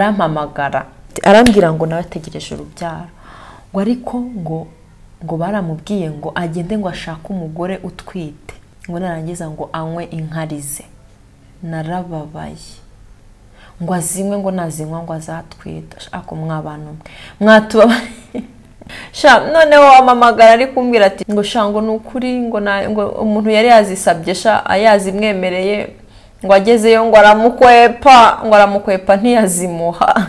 arampamagara arambwira ngo nawe ategereje urubyaro ngo ariko ngo ngo baramubwiye ngo agende ngo ashake umugore utwite ngo narangiza ngo anywe inkarize narababaye ngo azinywe ngo nazinywa ngo azatwita ako mwabantu mwatubabariye noneho wamamagara ari kumbwira ati ngo shango ni ukuri ngo umuntu yari yazisabye yazimwemereye ngo agezeyo ngo aramukwepa ngo aramukwepa ntiyazimuha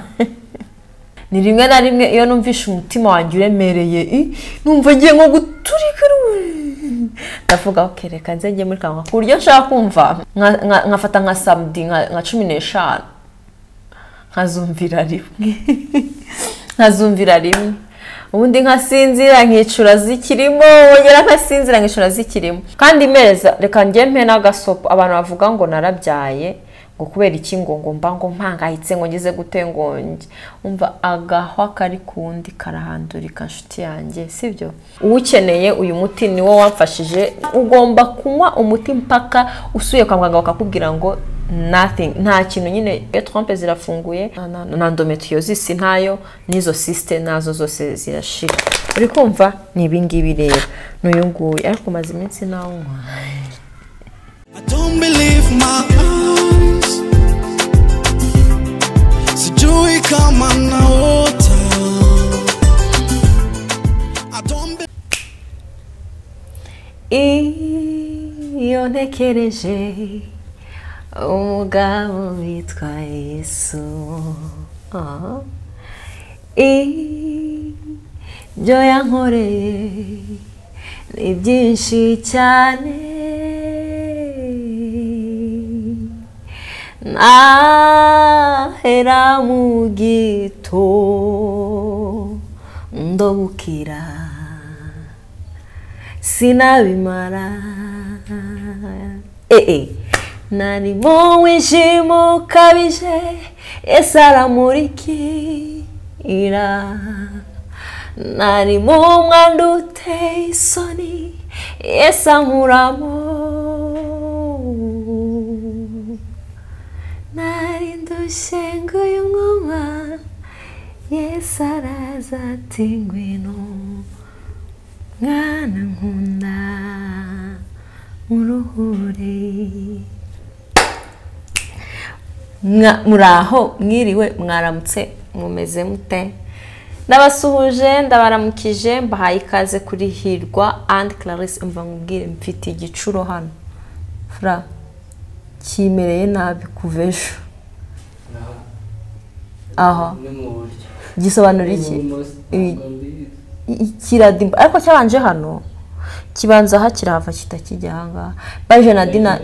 ni rimwe na rimwe iyo numvishe umutima wanjye uremereye numva agiye nko guturika ndavuga ok reka nze njye muri kanwa ku buryo nshaka kumva nkafata nka samudi nka cumi n'eshanu nkazumvira rimwe nkazumvira rimwe ubundi nkasinzira nkicura zikirimo wongera nkasinzira nkicura zikirimo kandi meza reka njye n'agasopo abantu bavuga ngo narabyaye ngo kubera iki ngo ngo mba ngo mpangayitse ngo ngeze gutengonge umva agahwa kari ku wundi karahandurika nshuti yanjye sibyo uwukeneye uyu muti ni wo wamfashije ugomba kunywa umuti mpaka usuye kwa muganga bakakubwira ngo nothing nta kintu nyine iyo trompe zirafunguye na endometriosisi ntayo n'izo sisite nazo zose zirashira uri kumva ni ibingibi rero n'uyu nguyu ariko umaze iminsi nawunywa iyo ntekereje umugabo witwa yesu ibyo yankoreye ni byinshi cyane nahera mu gito ndobukira sinabimara eee nari mu wijima ukabije ese aramurikira nari mu mwanda uteye isoni ese ankuramo nari ndushye ngo uyu mwuma yesi araza ati ngwino mwana nkunda uruhure muri aho mwiriwe mwaramutse mumeze mute ndabasuhuje ndabaramukije mbahaye ikaze kuri hirwa andi clarisse mva nkubwire mfite igicuro hano fura kimereye nabi kuva ejo aha gisobanura iki kiradimba ariko cyabanje hano kibanza hakirahava kitakijya ahangaha baje na dina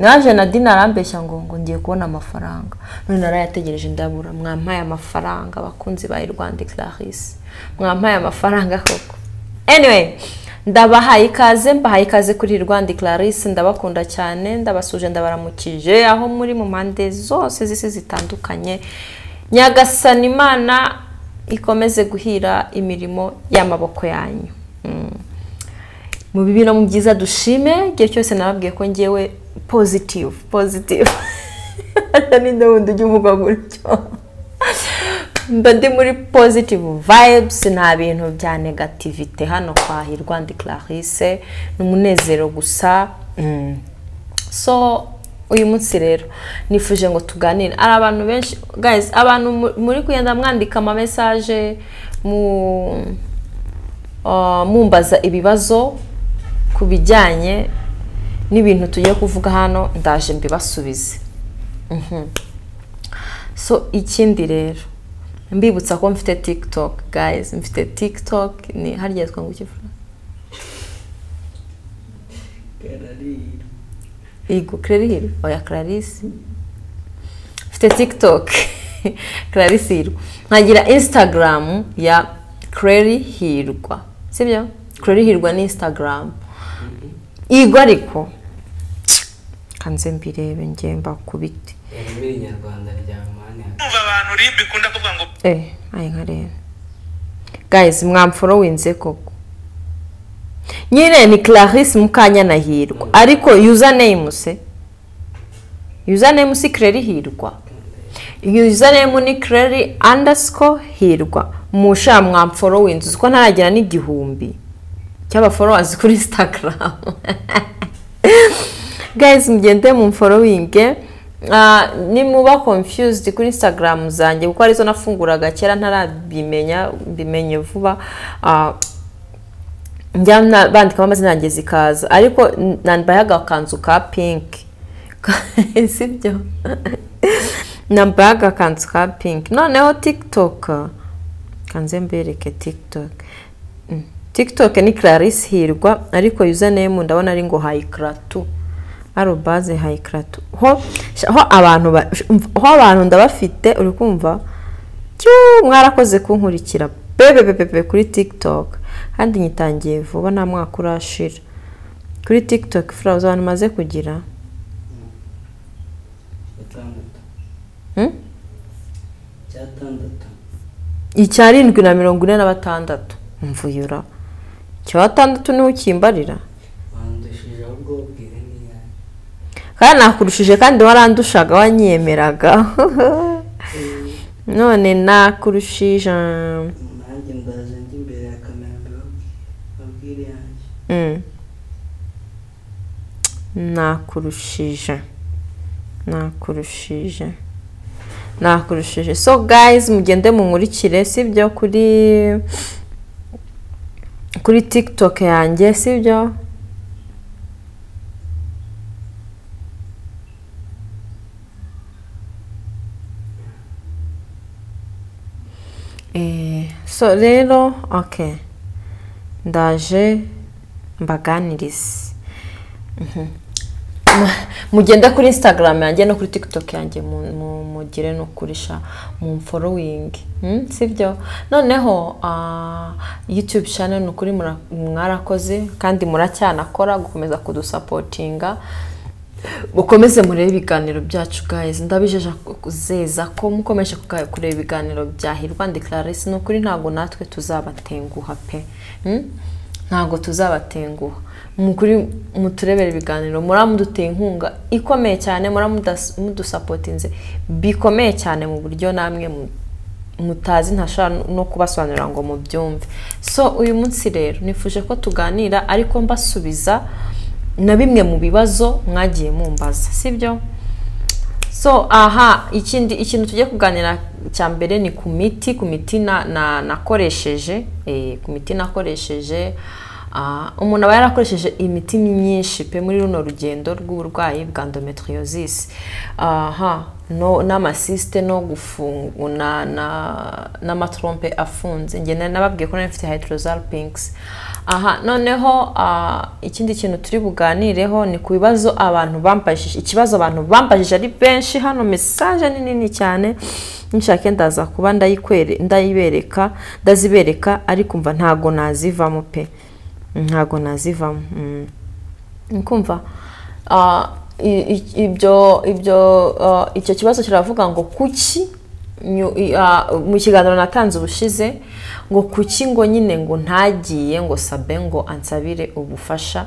naje na dina arambeshya ngo ngo ngiye kubona amafaranga none narayategereje ndabura mwampaye amafaranga abakunzi ba irwanda clarisse mwampaye amafaranga koko anyway ndabahaye ikaze mbahaye ikaze kuri irwanda clarisse ndabakunda cyane ndabasuje ndabaramukije aho muri mu mpande zose z'isi zitandukanye nyagasana imana ikomeze guhira imirimo y'amaboko yanyu mu bibi no mu byiza dushime igihe cyose nababwiye ko ngewe pozitivu pozitivu n'inda wundi ujya uvuga gutyo mba ndi muri pozitivu vayibusi nta bintu bya negativite hano kwa hirwanda clarisse ni umunezero gusa so uyu munsi rero nifuje ngo tuganire ari abantu benshi guys abantu muri kugenda mwandika amamesaje mumbaza ibibazo ku bijyanye n'ibintu tugiye kuvuga hano ndaje mbibasubize so ikindi rero mbibutsa ko mfite tikitoki guys mfite tikitoki ni harya twungu ikivura yego kererihirwe oya clarisse mfite tikitoki clarisse hirwa nkagira instagaramu ya kererihirwa sibyo kererihirwa ni instagaramu yego ariko kanze mbirebe ngemba ku biti eee ayi nka rero gayizi mwamforowinze koko nyine ni clarisse mukanyana hirwa ariko yuza neyimu se yuza neyimu si kireri hirwa yuzaremu ni kireri andasiko hirwa musha mwamforowinzi uzi ko ntaragera n'igihumbi cy'abaforowazi kuri sitagaramu gayizi mugende mu mforowinge nimuba confused kuri instagram zanjye kuko arizo nafunguraga kera ntarabimenya mbimenye vuba njya bandikamo amazina yanjye zikaza ariko nambaye agakanzu ka pinki si byo nambaye agakanzu ka pinki noneho tikitoka kanze mbereke tikitoke tikitoke ni clarisse hirwa ariko yuzaneyemo ndabona ari ngo hayikaratu arobaze hayikaratu ho abantu ndabafite uri kumva mwarakoze kunkurikira bebe kuri tikitoke kandi nyitangiye vuba nta mwaka urashira kuri tikitoke furawuzi abantu umaze kugira icyarindwi na mirongo ine na batandatu mvuyura icya batandatu niwe ukimbarira kandi nakurushije kandi warandushaga wanyemeraga none nakurushije nanjye mbaza njya imbere ya kamera mbabwire yanjye nakurushije nakurushije nakurushije so guys mugende munkurikire si byo kuri kuri tiktok yanjye si byo Eh, so rero ok ndaje mbaganirize Mhm. mugenda kuri instagram yanjye no kuri tiktok yanjye mu- mu- mugire no kurisha mu mforowingi sibyo noneho ah, youtube channel ni ukuri mura- mwarakoze kandi muracyanakora gukomeza kudusapotinga mukomeze murebe ibiganiro byacu guys ndabijeje kuzeza ko mukomeje kuga- kureba ibiganiro bya hirwa ndi clarisse ni ukuri ntabwo natwe tuzabatenguha pe Hmm? ntabwo tuzabatenguha mukuri muturebera ibiganiro muramuduteye inkunga ikomeye cyane muramudas- mudusapotinze bikomeye cyane mu buryo namwe mu- mutazi ntashobora no kubasobanurira ngo mubyumve so uyu munsi rero nifuje ko tuganira ariko mbasubiza na bimwe mu bibazo mwagiye mumbaza sibyo so aha ikindi ikintu tugiye kuganira cya mbere ni ku miti ku miti na- na- nakoresheje eh, ku miti nakoresheje ah, umuntu aba yarakoresheje imiti myinshi pe muri runo rugendo rw'uburwayi bwa endometriosis aha no n'amasisite no gufunguna n'amatrompe afunze ngena nababwiye ko nari mfite hydrozal pinks aha noneho ah, ikindi kintu turi buganireho ni ku bibazo abantu bambajije ikibazo abantu bambajije ari benshi hano mesaje ni nini cyane nshake ndaza kuba ndayikwere ndayibereka ndazibereka ariko umva ntago nazivamo pe ntago nazivamo mm. kumva ah, i- i- ibyo ibyo ah, icyo kibazo kiravuga ngo kuki nyu- i- ah, mu kiganiro natanze ubushize ngo kuki ngo nyine ngo ntagiye ngo sabe ngo ansabire ubufasha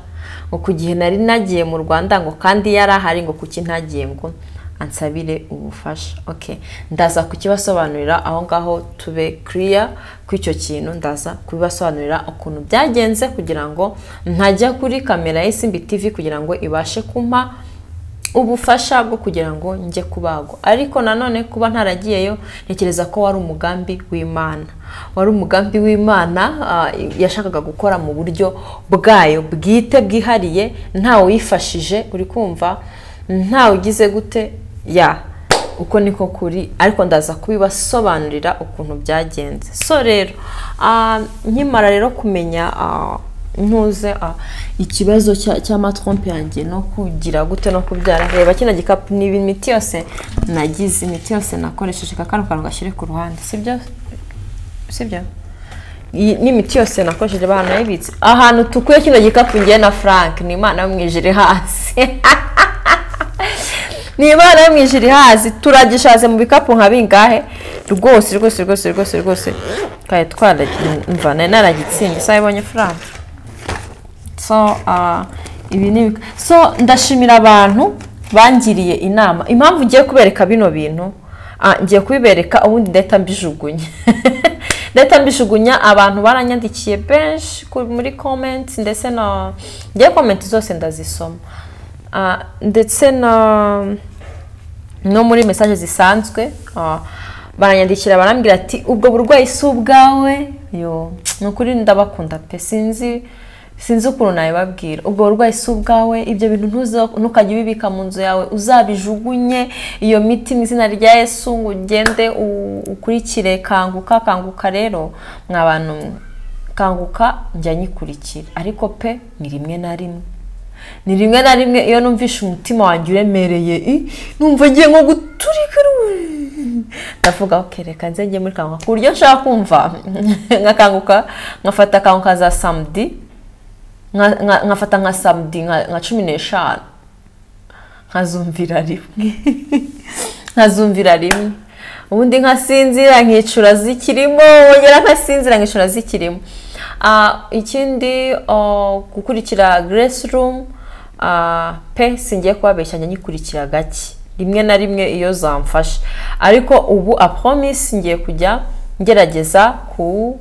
ngo ku gihe nari nagiye mu rwanda ngo kandi yari ahari ngo kuki ntagiye ngo ansabire ubufasha ok ndaza kukibasobanurira aho ngaho tube kiriya ku icyo kintu ndaza kubibasobanurira ukuntu byagenze kugira ngo ntajya kuri kamera ya simbi tivi kugira ngo ibashe kumpa ubufasha bwo kugira ngo njye kubagwa ariko nanone kuba ntaragiyeyo ntekereza ko wari umugambi w'imana wari umugambi w'imana ah, yashakaga gukora mu buryo bwayo bwite bwihariye ntawe wifashije uri kumva ntawe ugize gute ya uko niko kuri ariko ndaza kubibasobanurira ukuntu byagenze so rero ah, nkimara rero kumenya ah, ntuze ah, ikibazo cya- cy'amatrompe yanjye no kugira gute no kubyara reba kino gikapu ni imiti yose nagize imiti yose nakoresheje ka kano kantu gashyire ku ruhande sibyo sibyo iyi n'imiti yose nakoresheje banayibitse ahantu tukuye kino gikapu ngiye na frank ni imana yo mu ijuru iri hasi ni imana yo mu ijuru iri hasi turagishaze mu bikapu nka bingahe rwose rwose rwose rwose rwose twari twaramva nari naragitsinze isaha ibonye frank so ah, ibi ni ibika- so ndashimira abantu bangiriye inama impamvu ugiye kubereka bino bintu Ah, ngiye kubibereka ubundi ndahita mbijugunya ndahita mbijugunya abantu baranyandikiye benshi ku- muri komenti ndetse na ngiye komenti zose ndazisoma Ah, ndetse na no muri mesaje zisanzwe ah, baranyandikira barambwira ati ubwo burwayi si ubwawe yo ni ukuri ndabakunda pe sinzi sinzi ukuntu nabibabwira ubwo burwayi si ubwawe ibyo bintu ntuza- ntukajye ubibika mu nzu yawe uzabijugunye iyo miti mu izina rya yesu ngo ugende u- ukurikire kanguka kanguka rero mwa bantu mwe kanguka njya nyikurikira ariko pe ni rimwe na rimwe ni rimwe na rimwe iyo numvishe umutima wanjye uremereye i numva ngiye nko guturika ru- ndavuga ok reka nze njye muri kanguka ku buryo nshaka kumva nkakanguka nkafata kanguka za samedi nka- nka- nkafata nka samedi nka nka cumi n'eshanu nkazumvira rimwe nkazumvira rimwe ubundi nkasinzira nkicura zikirimo wongera nkasinzira nkicura zikirimo Ah, ikindi oh, gukurikira grace room ah, pe singiye kubabeshya njya nyikurikira gake rimwe na rimwe iyo zamfashe ariko ubu a promise ngiye kujya ngerageza ku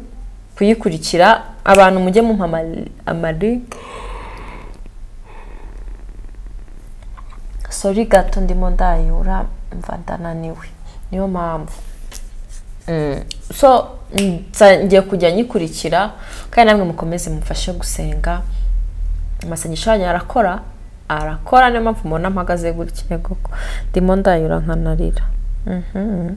kuyikurikira abantu mujye mumpa amali- amali sori gato ndimo ndayura mva ndananiwe niyo mpamvu Mm, so mm, nsa- ngiye kujya nyikurikira kandi namwe mukomeze mufashe gusenga amasengesho yanyu arakora arakora niyo mpamvu mubona mpagaze gutya yego ndimo ndayura nkanarira Mhm.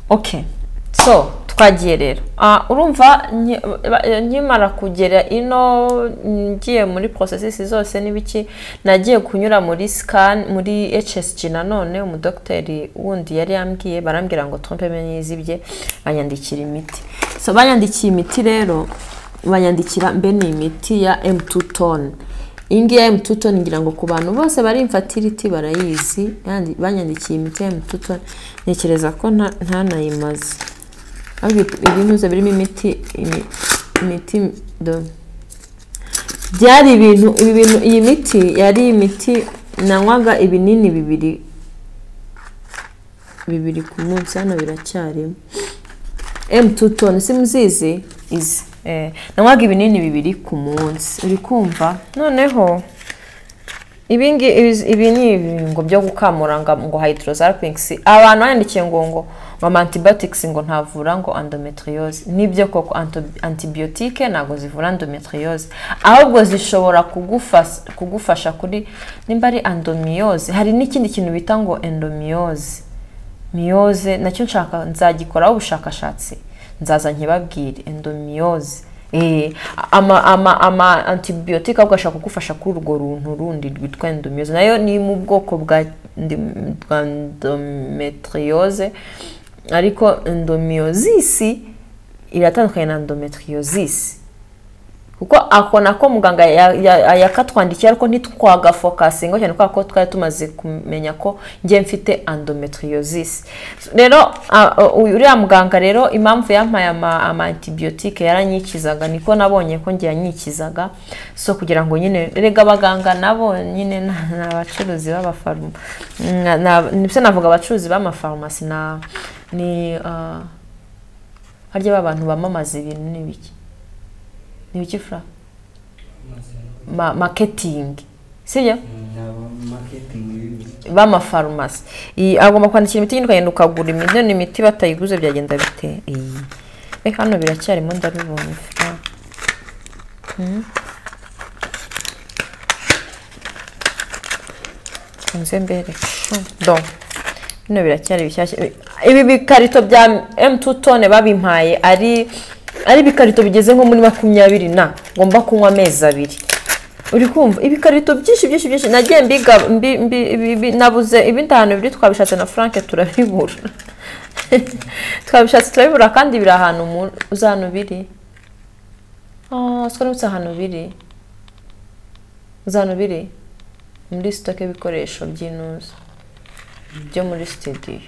okay so twagiye rero Ah, urumva nki- ba- nkimara kugera ino ngiye muri porosesisi zose n'ibiki nagiye kunyura muri sikani muri hsg nanone umudogiteri wundi yari yambwiye barambwira ngo trompe menye izibye banyandikira imiti so banyandikiye imiti rero banyandikira mbe ni imiti ya m2 tone iyi ngiyi ya emututoni ngira ngo ku bantu bose bari imfatiriti barayizi yandi- banyandikiye imiti ya emututoni ntekereza ko nta- ntanayimaze ariko ibintuze birimo imiti imi- imiti do- byari ibintu ibi bintu iyi miti yari imiti nanywaga ibinini bibiri bibiri ku munsi hano biracyarimo M2 tone simuzizi izi eh nanywaga ibinini bibiri ku munsi uri kumva noneho ibingi ibi- ibi ni ibingo byo gukamura ngo ngo hydrosalpinx abantu bandikiye ngo ngo mama antibiotics ngo ntavura ngo endometriose nibyo koko anto- antibiotique ntabwo zivura endometriose ahubwo zishobora kugufas- kugufasha kuri nimba ari endomiose hari n'ikindi kintu bita ngo endomiose miyoze nacyo nshaka nzagikoraho ubushakashatsi nzaza nkibabwire endomiyose ama ama ama antibiyotike ahubwo ashaka kugufasha kuri urwo runtu rundi rwitwa endomiyose nayo ni mu bwoko bwa ndi- bwa endometriose ariko endomiyozisi iratandukanye na endometriosisi kuko ako nako muganga ya- ya- yakatwandikiye ariko ntitwagafokasinga cyane kubera ko twari tumaze kumenya ko ngiye mfite endometriosisi rero a- a- uriya muganga rero impamvu yampaye ama ama antibiyotike yaranyikizaga niko nabonye ko ngiye yanyikizaga so kugira ngo nyine erega abaganga nabo nyine ni ni abacuruzi b'abafaruma Mm, na- nibyo navuga abacuruzi b'amafarumasi na ni ah, harya ba bantu bamamaza ibintu ni biki ni biki fura ma maketingi sibyo nabo maketingi y'ibintu b'amafarumasi Iyi- agomba kwandikira imiti nyine ukagura imiti ni imiti batayiguze byagenda bite iyi reka hano biracyarimo ndabibonye fura Hmm. nze mbereke do bino biracyari bishyashya ibi bikarito bya m2 tone babimpaye ari ari ibikarito bigeze nko muri makumyabiri na ngomba kunywa amezi abiri uri kumva ibikarito byinshi byinshi byinshi nagiye mbiga mbi- mbi- ibi- ibi- nabuze ibindi ahantu biri twabishatse na frank turabibura twabishatse turabibura kandi biri ahantu mu- uzi ahantu biri Ah, siko nibutse ahantu biri uzi ahantu biri muri sitoke y'ibikoresho by'inuza byo muri studio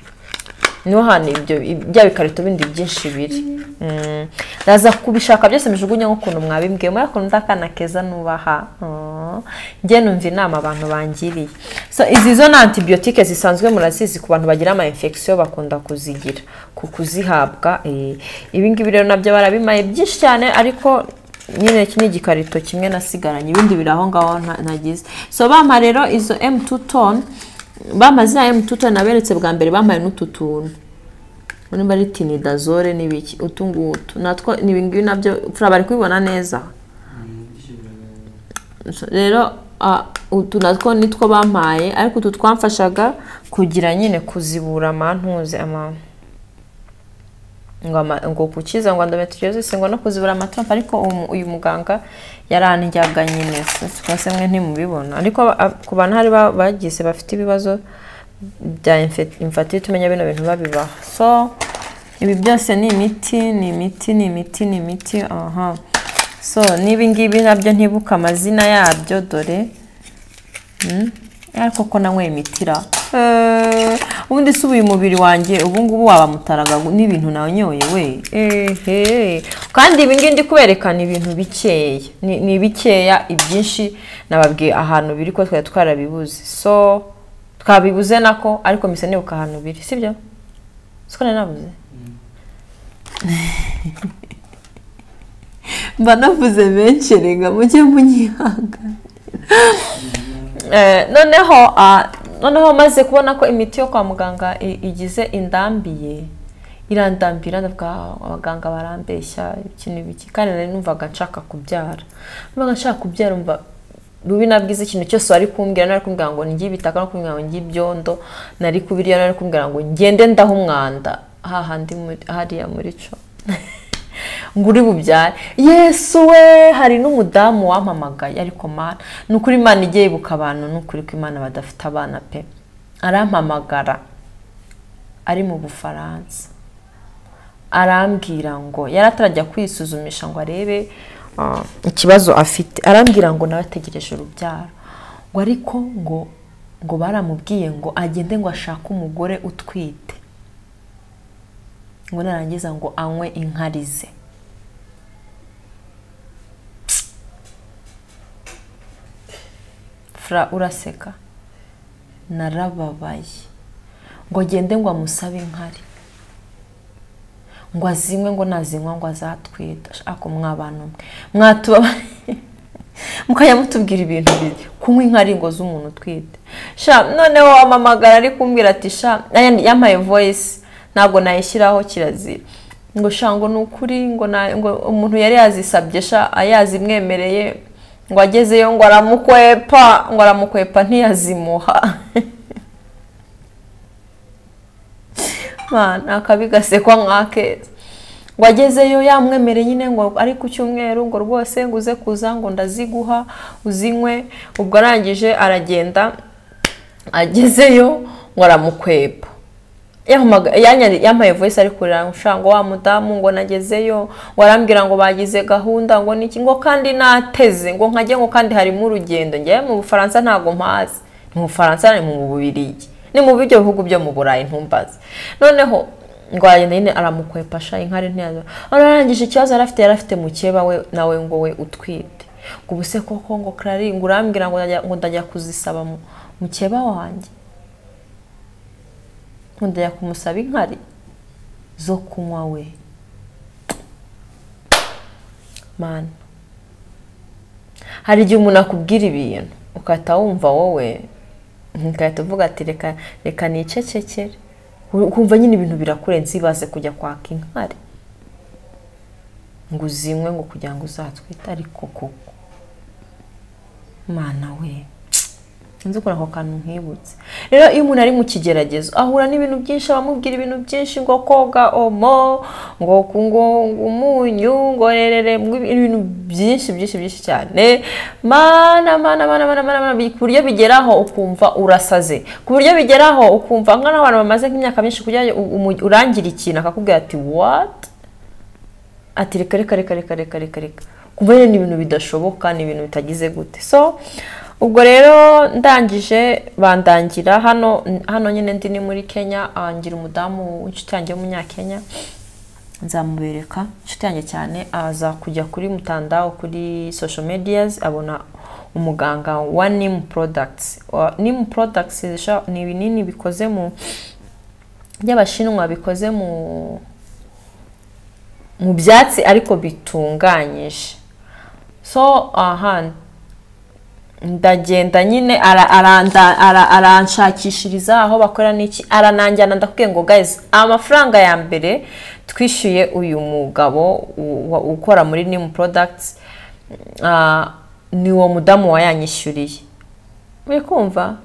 niho hantu ibyo bya bikarito bindi byinshi biri Mm. ndaza kubishaka byose mbijugunya nk'ukuntu mwabimbwiye muri akuntu ndakana keza nubaha Mm. njye numva inama abantu bangiriye so izi zo ni antibiyotike zisanzwe murazizi ku bantu bagira ama infection bakunda kuzigira ku kuzihabwa eh. ibi ngibi rero nabyo barabimaye byinshi cyane ariko nyine iki ni igikarito kimwe nasigaranye ibindi biri aho ngaho nta- nagize so bampa rero izo emu toni bampa ziriya emu toni naberetse bwa mbere bampaye n'utu tuntu niba ari tinidazole n'ibiki utu ngutu natwo ni ibi ngibi nabyo fura bari kubibona neza So, rero ah, utu natwo nitwo bampaye ariko utu twamfashaga kugira nyine kuzibura amantuze amama ngo ama- ngo gukiza ngo endometriose ngo no kuzibura amatumpa ariko umu- uyu muganga yarandyaga nyine rwose mwe ntimubibona ariko aba- ab- ku bantu hari ba- bagize bafite ibibazo bya infe- infertility umenya bino bintu babibaha so ibi byose ni imiti ni imiti ni imiti ni imiti aha so n'ibi ngibi nabyo ntibuke amazina yabyo dore Mm. ariko ko nanyweye imitira Eh, ubundi si ubuye umubiri wanjye ubu ngubu wabamutaraga n'ibintu nanyoye we ehe kandi ibi ngibi ndi kubereka ni ibintu bikeya ni ni bikeya ibyinshi nababwiye ahantu biri ko twari twarabibuze so twabibuze nako ariko mise nibuka ahantu biri sibyo siko nari nabuze mba navuze benshi rega mujye munyihangana Eh, noneho ah, noneho maze kubona ko imiti yo kwa muganga i- igize indambiye irandambira ndavuga "Ah, abaganga barambeshya iki n'ibiki kandi nari numvaga nshaka kubyara numvaga nshaka kubyara umva rubi nabwize ikintu cyose wari kumbwira nari kumbwira ngo njye ibitaka no kumbwira ngo njye ibyondo nari kubiriya nari kumbwira ngo ngende ndaho umwanda hahandi muri- hariya muri co ngo uri bubyare yesu we hari n'umudamu wampamagaye ariko mana ni ukuri imana igiye ibuka abantu ni ukuri ko imana badafite abana pe arampamagara ari mu bufaransa arambwira ngo yari atarajya kwisuzumisha ngo arebe ah, ikibazo afite arambwira ngo nawe ategereje urubyaro ngo ariko ngo ngo baramubwiye ngo agende ngo ashake umugore utwite ngo narangiza ngo anywe inkarize fura uraseka narababaye ngo agende ngo amusabe inkari ngo azinywe ngo nazinywa ngo azatwita ako mwabantu mwe mwatubabariye mukajya mutubwira ibintu bibi kunywa inkari ngo z'umuntu utwite sha noneho amamagara ari kumbwira ati sha aya- yampaye voice ntabwo nayishyiraho kirazira ngo sha ngo ni ukuri ngo na- ngo umuntu yari yazisabye sha yazimwemereye ngo agezeyo ngo aramukwepa ngo aramukwepa ntiyazimuha ni akabi gasekwa nk'akeza ngo agezeyo yamwemere nyine ngo ari ku cyumweru ngo rwose ngo uze kuza ngo ndaziguha uzinywe ubwo arangije aragenda agezeyo ngo aramukwepa Yampamaga- yanyari- yampaye voice ari kurira ushaka ngo wa mudamu ngo nagezeyo warambwira ngo bagize gahunda ngo niki ngo kandi nateze ngo nkajye ngo kandi harimo urugendo njyewe mu bufaransa ntabwo mpazi ni mu bufaransa ni mu bubirigi ni mu buryo bihugu byo mu burayi ntumbaze noneho ngo aragenda nyine aramukwepa sha inkari ntiyaza arangije ikibazo yari afite yari afite mukeba we nawe ngo we utwite ngo ubu se koko ngo karari ngo urambwira ngo ndajya- ngo ndajya kuzisaba mu- mukeba wanjye nkundajya kumusaba inkari zo kunywa we mana hari igihe umuntu akubwira ibintu ukahita wumva wowe ukahita uvuga ati reka reka nicecekere ukumva nyine ibintu birakurenze ibaze kujya kwaka inkari ngo uzinywe ngo kugira ngo uzatwite ariko koko mana we sinzi ukora ako kantu nkibutse rero iyo umuntu ari mu kigeragezo ahura n'ibintu byinshi abamubwira ibintu byinshi ngo koga omo ngo ku- ngo ngo umunyu ngo rerere ngo ibi- ibintu byinshi byinshi byinshi cyane mana mana mana mana mana mana bi- ku buryo bigeraho ukumva urasaze ku buryo bigeraho ukumva nk'abantu bamaze nk'imyaka myinshi kugira ngo u- umu- urangire ikintu akakubwira ati what ati reka reka reka reka reka reka reka kumva rero ni ibintu bidashoboka ni ibintu bitagize gute so ubwo rero ndangije bandangira hano hano nyine ndi ni muri kenya ah, ngira umudamu w'inshuti yanjye w'umunyakenya nzamubereka inshuti yanjye cyane aza kujya kuri mutandao kuri social medias abona umuganga wa nimu products Wa- nimu products zisha- ni ibinini bikoze mu by'abashinwa bikoze mu mu byatsi ariko bitunganyije so aha ndagenda nyine ara- aranda- ara- aranshakishiriza aho bakorera n'iki arananjyana ndakubwiye ngo guys amafaranga ya mbere twishyuye uyu mugabo u- wa- ukora muri nimu products ah, ni uwo mudamu wayanyishyuriye uri kumva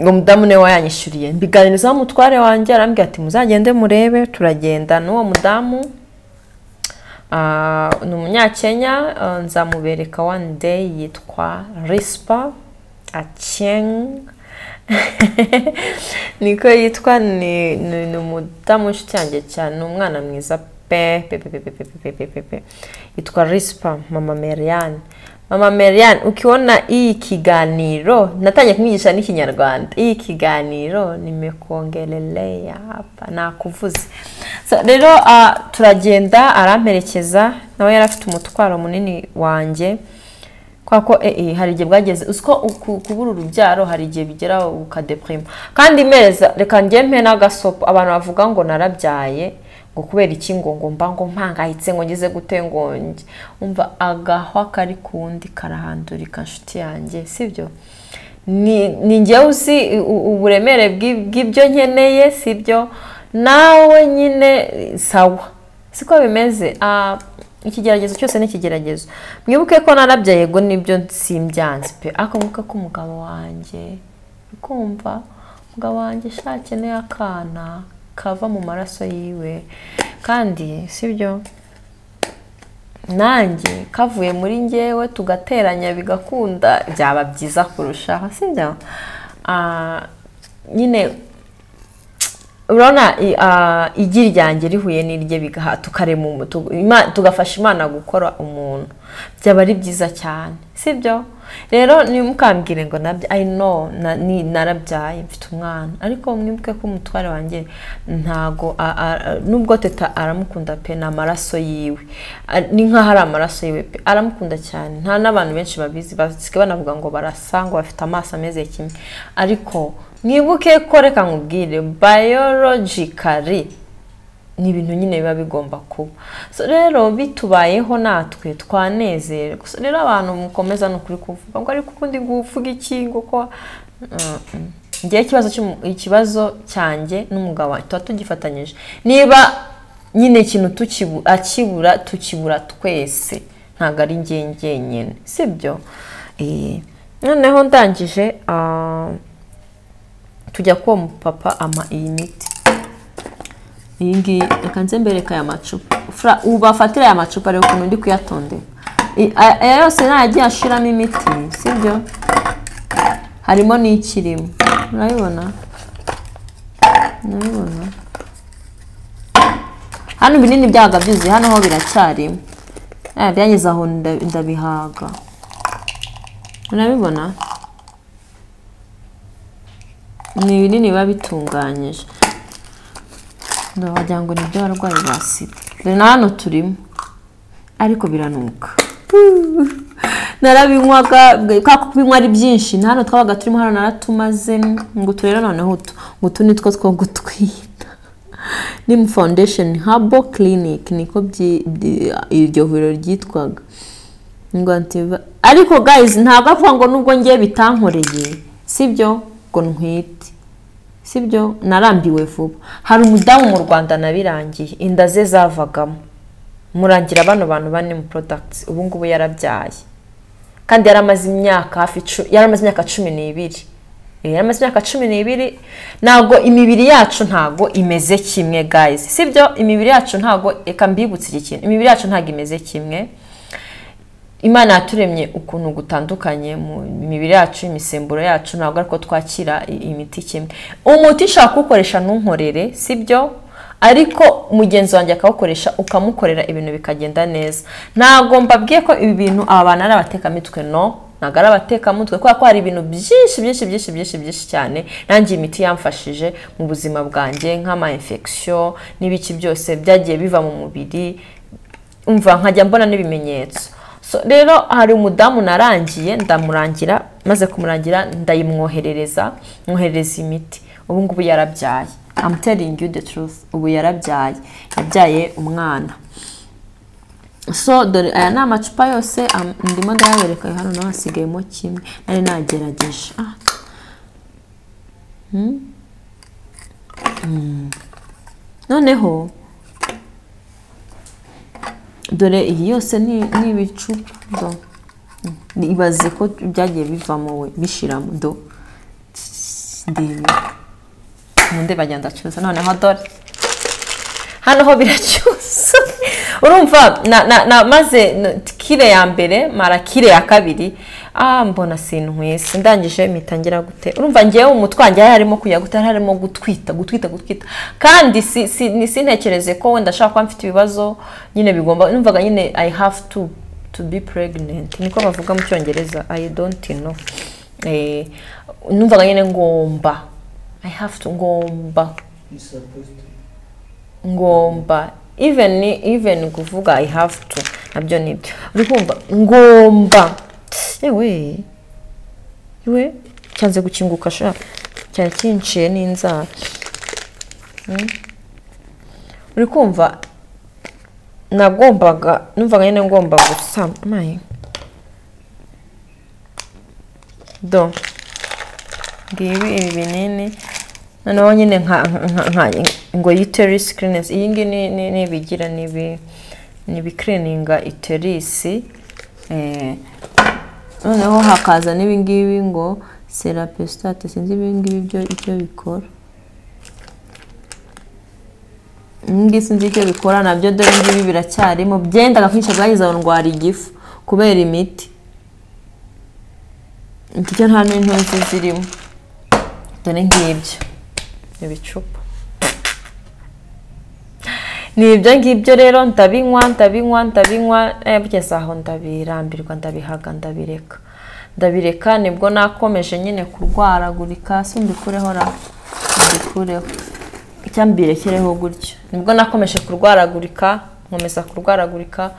ngo mudamu niwe wayanyishyuriye mbiganirizaho umutware wanjye arambwira ati muzagende murebe turagenda n'uwo mudamu Ah, ni umunyakenya ah, nzamubereka one day yitwa rispa akeng niko yitwa ni ni ni umudamu w'inshuti yanjye cyane ni umwana mwiza pe pe pe pe pe pe pe pe pe pe yitwa rispa mama meriane mama meriane ukiona iyi kiganiro natangiye kumwigisha n'ikinyarwanda iyi kiganiro nimekuongelelea hapa nakuvuze so, rero ah, turagenda aramperekeza nawe yari afite umutwaro munini wanjye kwa ko eh, eh, hari igihe bwageze uziko uku- kubura urubyaro hari igihe bigera ukadepurima kandi meza reka njye mpe n'agasopo abantu bavuga ngo narabyaye ngo kubera iki ngo ngo mba ngo mpangayitse ngo ngeze gute ngo nge umva agahwa kari ku wundi karahandurika nshuti yanjye sibyo ni ni njyewe uzi u- u- uburemere bw'i- bw'ibyo nkeneye si byo nawe nyine sawa siko bimeze Ah, ikigeragezo cyose ni ikigeragezo mwibuke ko narabya yego nibyo simbyanze pe ariko mwibuke ko umugabo wanjye uri kumva umugabo wanjye shakeneye akana kava mu maraso yiwe kandi si byo nanjye kavuye muri ngewe tugateranya bigakunda byaba byiza kurushaho sibyo Ah, nyine urabona i- ah, igi ryanjye rihuye n'irye bigaha tukarema umu- tu- Ima- tugafasha imana gukora umuntu byaba ari byiza cyane sibyo rero ntimukambwire ngo nabya i know na- ni- narabyaye mfite umwana ariko mwibuke ko umutware wanjye ntago a- a- nubwo teta aramukunda pe ni amaraso yiwe A- ni nk'aho ari amaraso yiwe pe aramukunda cyane nta n'abantu benshi babizi basigaye banavuga ngo barasa ngo bafite amaso ameze kimwe ariko mwibuke ko reka nkubwire biologically ni ibintu nyine biba bigomba kuba So rero bitubayeho natwe twanezerwa So rero abantu mukomeza ni ukuri kuvuga ngo ariko ukundi nguvuga iki ngo ko Mm, mm. ngewe ikibazo cy'umu- ikibazo cyanjye n'umugabo wanjye tuba tugifatanyije niba nyine ikintu tukibu- akibura tukibura twese ntabwo ari njye njyenyine sibyo Eh, noneho ndangije ah, tujya kuwo mupapa ama iyi miti iyi ngiyi reka nze mbereka aya macupa Fra- ubafatire aya macupa reba ukuntu ndi kuyatondeka I- aya aya yose ntayagiye ashiramo imiti sibyo harimo n'ikirimo urabibona urabibona hano ibinini byabaga byuzuye hano ho biracyarimo Ah, byageze aho nda- ndabihaga urabibona ni ibinini biba bitunganyije ndawagira ngo ni iby'abarwayi ba sida dore na hano turimo ariko biranuka narabinywaga bwe- kwa kubinywa ari byinshi na hano twabaga turimo hano naratumaze ngo utu rero noneho utu ngo utu ni two two gutwita nimu foundation habo clinic niko byi- byi- iryo vuriro ryitwaga ngo antiva ariko guys ntabwo avuga ngo nubwo ngiye bitankoreye sibyo ngo ntwite sibyo narambiwe vuba hari umudamu mu rwanda nabirangiye inda ze zavagamo murangira bano bantu bane mu products ubu ngubu yarabyaye kandi yari amaze imyaka hafi cu- yari amaze imyaka cumi n'ibiri Eh, yari amaze imyaka cumi n'ibiri ntabwo imibiri yacu ntabwo imeze kimwe guys sibyo imibiri yacu ntabwo reka mbibutse iki kintu imibiri yacu ntabwo imeze kimwe imana yaturemye ukuntu gutandukanye mu mibiri yacu imisemburo yacu ntabwo ariko twakira i- imiti kimwe umuti ushobora kuwukoresha ntunkorere si byo ariko mugenzi wanjye akawukoresha ukamukorera ibintu bikagenda neza ntabwo mbabwiye ko ibi bintu aba bantu ari abatekamitwe no ntabwo ari abatekamutwe kubera ko hari ibintu byinshi byinshi byinshi byinshi byinshi cyane nanjye imiti yamfashije mu buzima bwanjye nk'ama infection n'ibiki byose byagiye biva mu mubiri umva nkajya mbona n'ibimenyetso So, rero hari umudamu narangiye ndamurangira maze kumurangira ndayimwoherereza mwoherereza imiti ubu ngubu yarabyaye I'm telling you the truth ubu yarabyaye yabyaye umwana so dore aya ni amacupa yose am- ndimo ndayabereka hano nawe hasigayemo kimwe nari nagerageje ah. Hmm. Hmm. noneho dore iyi yose ni ni ibicupa do Ni- ibaze ko byagiye bivamo we bishiramo do ndebe nkunde bagenda acuruza noneho dore hano ho biracyusa urumva na- na- na- maze na- kire ya mbere mara kire ya kabiri ah mbona sinkwese ndangije mitangira gute urumva ngewe mu mutwe wanjye hari harimo kujya gute hari harimo gutwita gutwita gutwita kandi si, si, ni sintekereze ko wenda ashaka kuba mfite ibibazo nyine bigomba numvaga nyine i have to to be pregnant niko bavuga mu cyongereza i don't know eh, numvaga nyine ngomba i have to ngomba You supposed to. ngomba even even kuvuga i have to nabyo nibyo uri kumva ngomba yewe yewe cyanze gukinguka sha cyane kinciye n'inzara Hmm? uri kumva nagombaga numvaga nyine ngomba gusa mayi do ngibi ibi binini noneho nyine nka nka- nka ngo uterus cleanliness iyi ngiyi ni ni- ni ibigira ni ibi- ni ibikirininga uterisi noneho hakaza n'ibi ngibi ngo serapestate sinzi ibi ngibi byo icyo bikora ibi ngibi sinzi icyo bikora nabyo dore ibi ngibi biracyarimo byendaga kwica bwagize aho ndwara igifu kubera imiti icyo nta n'intuzi zirimo dore ngibyo ibicupa ni ibyo ngibyo rero ndabinywa ndabinywa ndabinywa eh, bugeze aho ndabirambirwa ndabihaga ndabireka ndabireka nibwo nakomeje nyine kurwaragurika si mbikureho ra mbikureho icya mbirekereho gutyo nibwo nakomeje kurwaragurika nkomeza kurwaragurika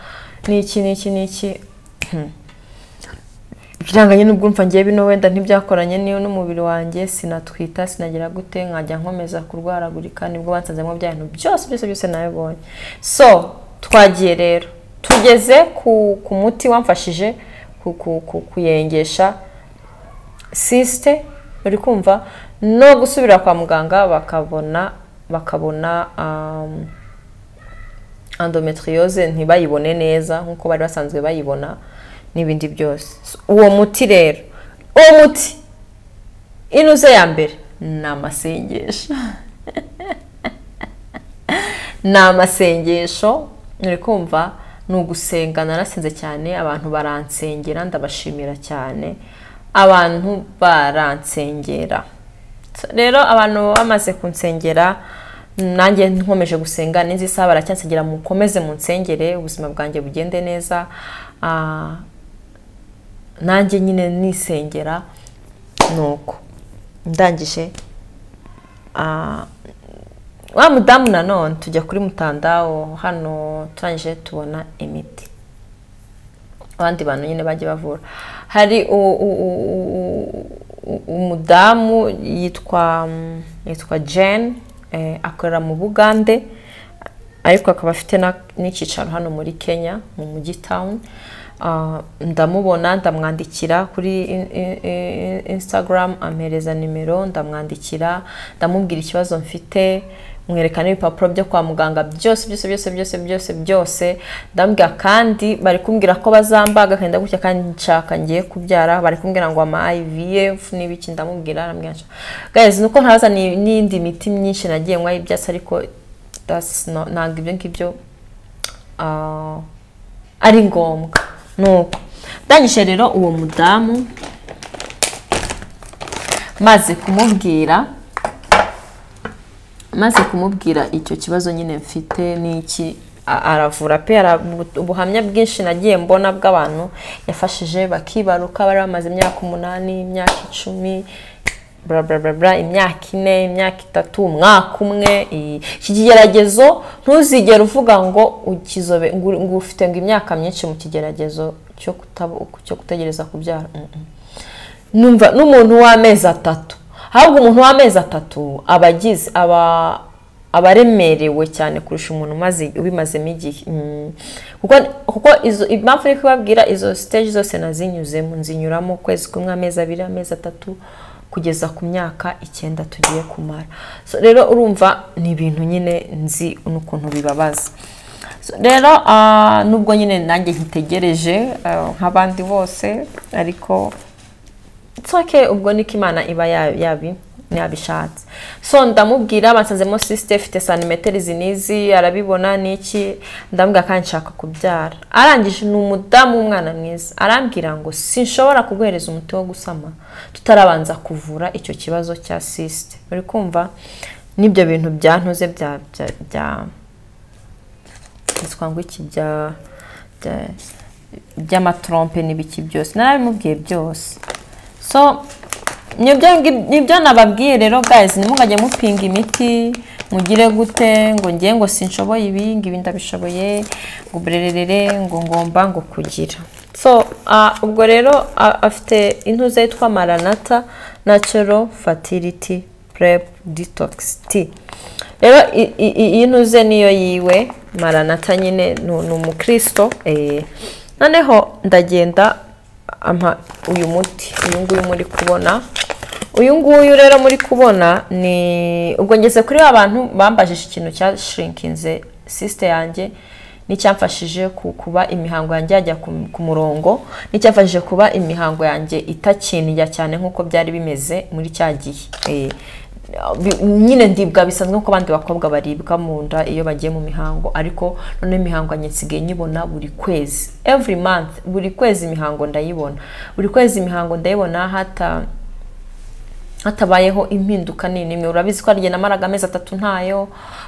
n'iki n'iki n'iki Hmm. biranganye n'ubwumva ngiye bino wenda ntibyakoranye n'iyo n'umubiri wanjye sinatwita sinagira gute nkajya nkomeza kurwaragurika nibwo bansanzemo bya bintu byose byose byose nabibonye so twagiye rero tugeze ku, ku muti wamfashije ku, ku, ku, kuyengesha sisite uri kumva no gusubira kwa muganga bakabona bakabona um, endometriose ntibayibone neza nk'uko bari basanzwe bayibona n'ibindi byose So, uwo muti rero uwo muti inuze ya mbere ni amasengesho ni amasengesho nturi kumva ni ugusenga narasenze cyane abantu baransengera ndabashimira cyane abantu baransengera So, rero abantu bamaze kunsengera nanjye nkomeje gusenga n'izi isaha baracyansengera mukomeze munsengere ubuzima bwanjye bugende neza Ah, nanjye nyine nisengera nuko ndangije Ah, wa mudamu nanone tujya kuri mutandawo hano turangije tubona imiti abandi bantu nyine bajya bavura hari u- u- u- u- u- u- umudamu yitwa mm, yitwa jane eh, akorera mu bugande ariko akaba afite na- n'icyicaro hano muri kenya mu mujyi town Ah, ndamubona ndamwandikira kuri in- in- in- instagram ampereza nimero ndamwandikira ndamubwira ikibazo mfite mwereka n'ibipapuro byo kwa muganga byose byose byose byose byose byose ndambwira kandi bari kumbwira ko bazambaga akagenda gutya kandi nshaka ngiye kubyara bari kumbwira ngo ama IVF n'ibiki ndamubwira ndambwira nshaka guys nuko ntaza ni- n'indi miti myinshi nagiye nywa y'ibyatsi ariko that's not- ntabwo ibyo ngibyo ah, ari ngombwa nuko ndangije rero uwo mudamu maze kumubwira maze kumubwira icyo kibazo nyine mfite n'iki a- aravura pe ara- ubu- ubuhamya bwinshi nagiye mbona bw'abantu yafashije bakibaruka bari bamaze imyaka umunani imyaka icumi bla bla bla bla imyaka ine imyaka itatu umwaka umwe iyi- iki kigeragezo ntuzigere uvuga ngo ukizobe ngo uri- ngo ufite ngo imyaka myinshi mu kigeragezo cyo kutabo- cyo gutegereza kubyara Mm, mm. numva n'umuntu w'amezi atatu ahubwo umuntu w'amezi atatu aba agize aba aba aremerewe cyane kurusha umuntu umaze ubimazemo igihe Mm. kuko kuko izo impamvu iri kubabwira izo stage zose nazinyuzemo nzinyuramo ukwezi kumwe amezi abiri amezi atatu kugeza ku myaka icyenda tugiye kumara So, rero urumva ni ibintu nyine nzi n'ukuntu bibabaza So, rero ah, nubwo nyine nanjye nkitegereje ah, nk'abandi bose ariko nsoke ubwo niko imana iba ya- yabi yabishatse so ndamubwira basanzemo sisite ifite santimetero izi n'izi arabibona n'iki ndambwira kandi nshaka kubyara arangije ni umudamu w'umwana mwiza arambwira ngo sinshobora kuguhereza umuti wo gusama tutarabanza kuvura icyo kibazo cya sisite uri kumva n'ibyo bintu byantuze bya bya bya- byitwa ngo iki bya bya- by'amatrompe n'ibiki byose narabimubwiye byose so nibyo ngi- nibyo nababwiye rero guys ntimugajye mupinga imiti mugire gute ngo ngiye ngo sinshoboye ibi ngo ibi ndabishoboye ngo burerere ngo ngomba ngo kugira so ah, ubwo rero ah, afite intuza yitwa maranata natural fertility prep detox tea rero i- i- i- iyi ntuze niyo yiwe maranata nyine ni ni umukristo eh. noneho ndagenda ampa uyu muti uyu nguyu muri kubona uyu nguyu rero muri kubona ni ubwo ngeze kuri ba bantu bambajije ikintu cyashirinkinze sisite yanjye n'icyamfashije ku- kuba imihango yanjye yajya ku- ku murongo n'icyamfashije kuba imihango yanjye itakiniya cyane nk'uko byari bimeze muri cya gihe Eh, bi- nyine ndibwa bisanzwe nk'uko abandi bakobwa baribwa mu nda iyo bagiye mu mihango ariko noneho imihango yanjye nsigaye nyibona buri kwezi every month buri kwezi imihango ndayibona buri kwezi imihango ndayibona hata hatabayeho impinduka nini nimwe urabizi ko hari igihe namaraga amezi atatu ntayo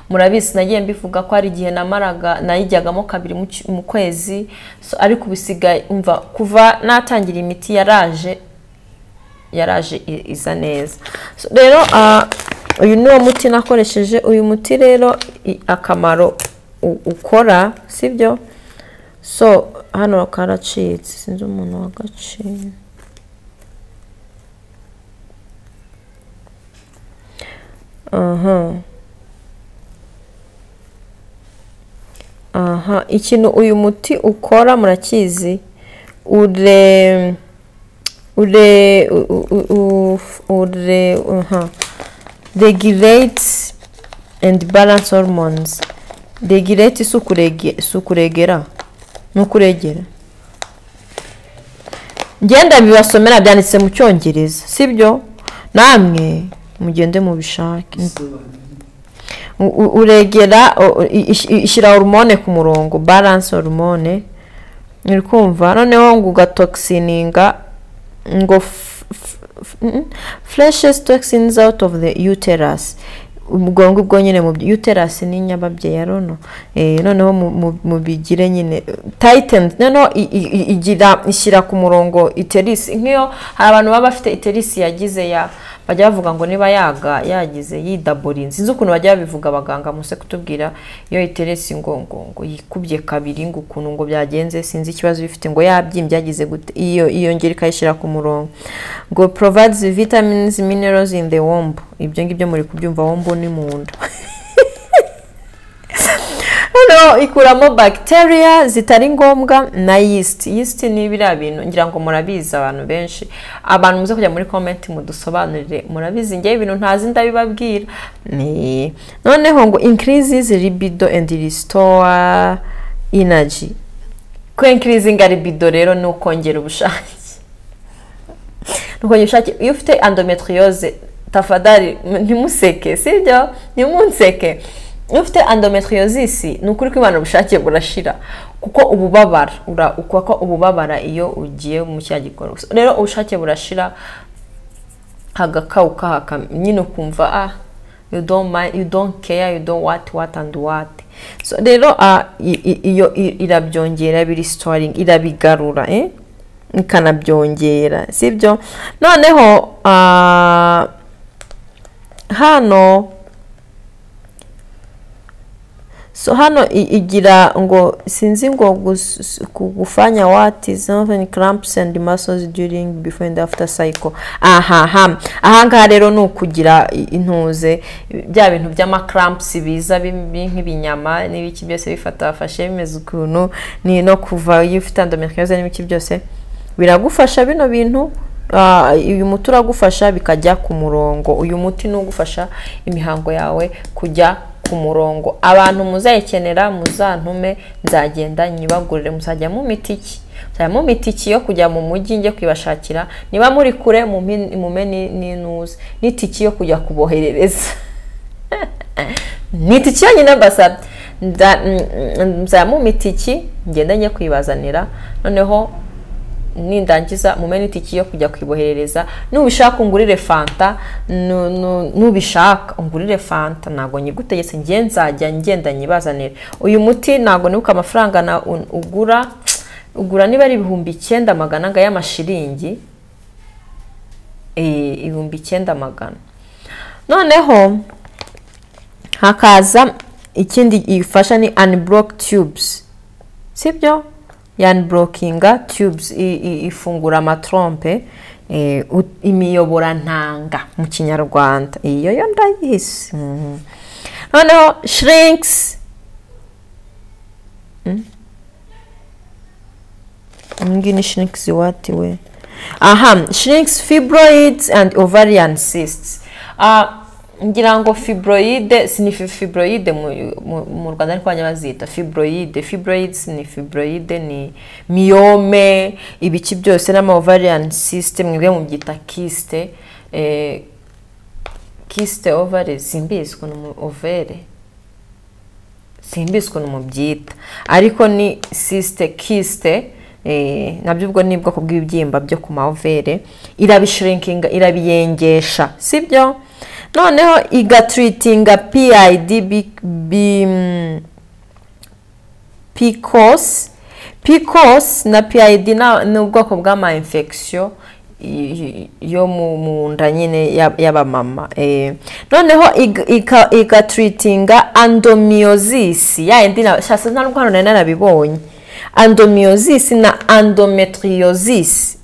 murabizi nagiye mbivuga ko hari igihe namaraga nayijyagamo kabiri mu cy- mu kwezi So, ariko ubu isigaye umva kuva natangira imiti yaraje yaraje i- iza neza So, rero ah, uyu ni wo muti nakoresheje uyu muti rero i- akamaro u- ukora sibyo so hano karacitse sinzi umuntu wagaciye aha aha ikintu uyu muti ukora murakizi ure ure u- u- u- ure aha regulates and balance hormones regulate si ukurege si ukuregera ni ukuregera ngenda bibasomera byanditse mu cyongereza sibyo namwe mugende mubishake bisobanura U- u- uregera u- i- i- ishyira hormone ku murongo balance hormone uri kumva noneho ngo ugatoxininga ngo f- f- f- mm, flushes toxins out of the uterus ubwo ngubwo nyine mu by- uterus ni nyababyeyi arono eh, noneho mu- mu- mubigire nyine titan noneho i- i- i- igira ishyira ku murongo iterisi nk'iyo hari abantu baba bafite iterisi yagize ya bajya bavuga ngo niba yaga yagize yidaborinze sinzi ukuntu bajya babivuga abaganga muse kutubwira iyo iteresi ngo ngo ngo yikubye kabiri ngo ukuntu ngo byagenze sinzi ikibazo bifite ngo yabyimbye yagize gute iyo iyo ngeri ikayishyira ku murongo ngo provides vitamins minerals in the womb ibyo ngibyo muri kubyumva womb ni mu nda noneho ikuramo bacteria zitari ngombwa na yeast yeast ni biriya bintu ngira ngo murabizi abantu benshi abantu muze kujya muri comment mudusobanurire murabizi ngewe ibintu ntazi ndabibabwira Nee. noneho ngo increases libido and restore energy ko increasing libido rero ni ukongera ubushake nuko ubushake iyo ufite endometriose tafadari m- ntimuseke sibyo ntimunseke iyo ufite endometriosis ni ukuri ko imana ubushake burashira kuko ububabara ura- uko ko ububabara iyo ugiye mu cya gikorwa So, rero ubushake burashira hagakawuka haka nyine ukumva ah you don't mind, you don't care you don't what what and what So, rero ah, i- i- iyo i- irabyongera birisitoringi irabigarura eh? ikanabyongera sibyo noneho ah, hano so hano i- igira ngo sinzi ngo gus- ku- gufanya wati something cramps and muscles during before and after cycle aha aha aha ngaha rero ni ukugira i- intuze bya bintu by'amacramps biza bi- nk'ibinyama n'ibiki byose bifata wafashe bimeze ukuntu ni no kuva iyo ufite endometriose n'ibiki byose biragufasha bino bintu Ah, uyu muti uragufasha bikajya ku murongo uyu muti ni ugufasha imihango yawe kujya ku murongo abantu muzayikenera muzantume nzagenda nyibagurire muzajya mu miti iki muzajya mu miti iki yo kujya mu mujyi njye kwibashakira niba muri kure mumpe- mume ni- n'inuze n'itiki yo kujya kuboherereza ni itiki yonyine mbasabye Nda- mm, mm, muzajya mu miti iki ngenda njye kwibazanira noneho nindangiza mumenye itiki yo kujya kwiboherereza nubishaka ungurire fanta nu- nu- nubishaka ungurire fanta ntabwo nyigutegetse ngiye nzajya ngenda nyibazanire uyu muti ntabwo nibuka amafaranga na un- ugura ugura niba ari ibihumbi icyenda magana anga y'amashiringi Eh, ibihumbi icyenda magana noneho hakaza ikindi ifasha ni unblock tubes sibyo yaniborokinga tubes i- i- ifungura amatrompe eh, u- imiyoborantanga mu kinyarwanda iyo yo ndayisi Mhm. noneho shrinks ngi ni shrinks wati we aha shrinks fibroids and ovarian cysts Ah, ngira ngo fibroide si ni fi- fibroide mu, mu, mu rwanda ariko bajya bazita fibroide fibroids ni fibroide ni miyome ibiki byose n'ama ovarian cyst mwebwe mubyita kiste eh, kiste ovare simbizi ukuntu mu overe simbizi ukuntu mubyita ariko ni sisite kisite nabyo ubwo ni ubwoko bw'ibibyimba byo ku mavere irabishrinkinga irabiyengesha sibyo noneho igaturitinga pid bi- bi- mm, pcos pcos na pid na- ni ubwoko bw'ama infection y- y- yo mu mu nda nyine ya- y'abamama eh. noneho ig- ika- igaturitinga andomyosis ya yindi na- shasa nta n'ubwo hano nari narabibonye andomyosis na endometriosis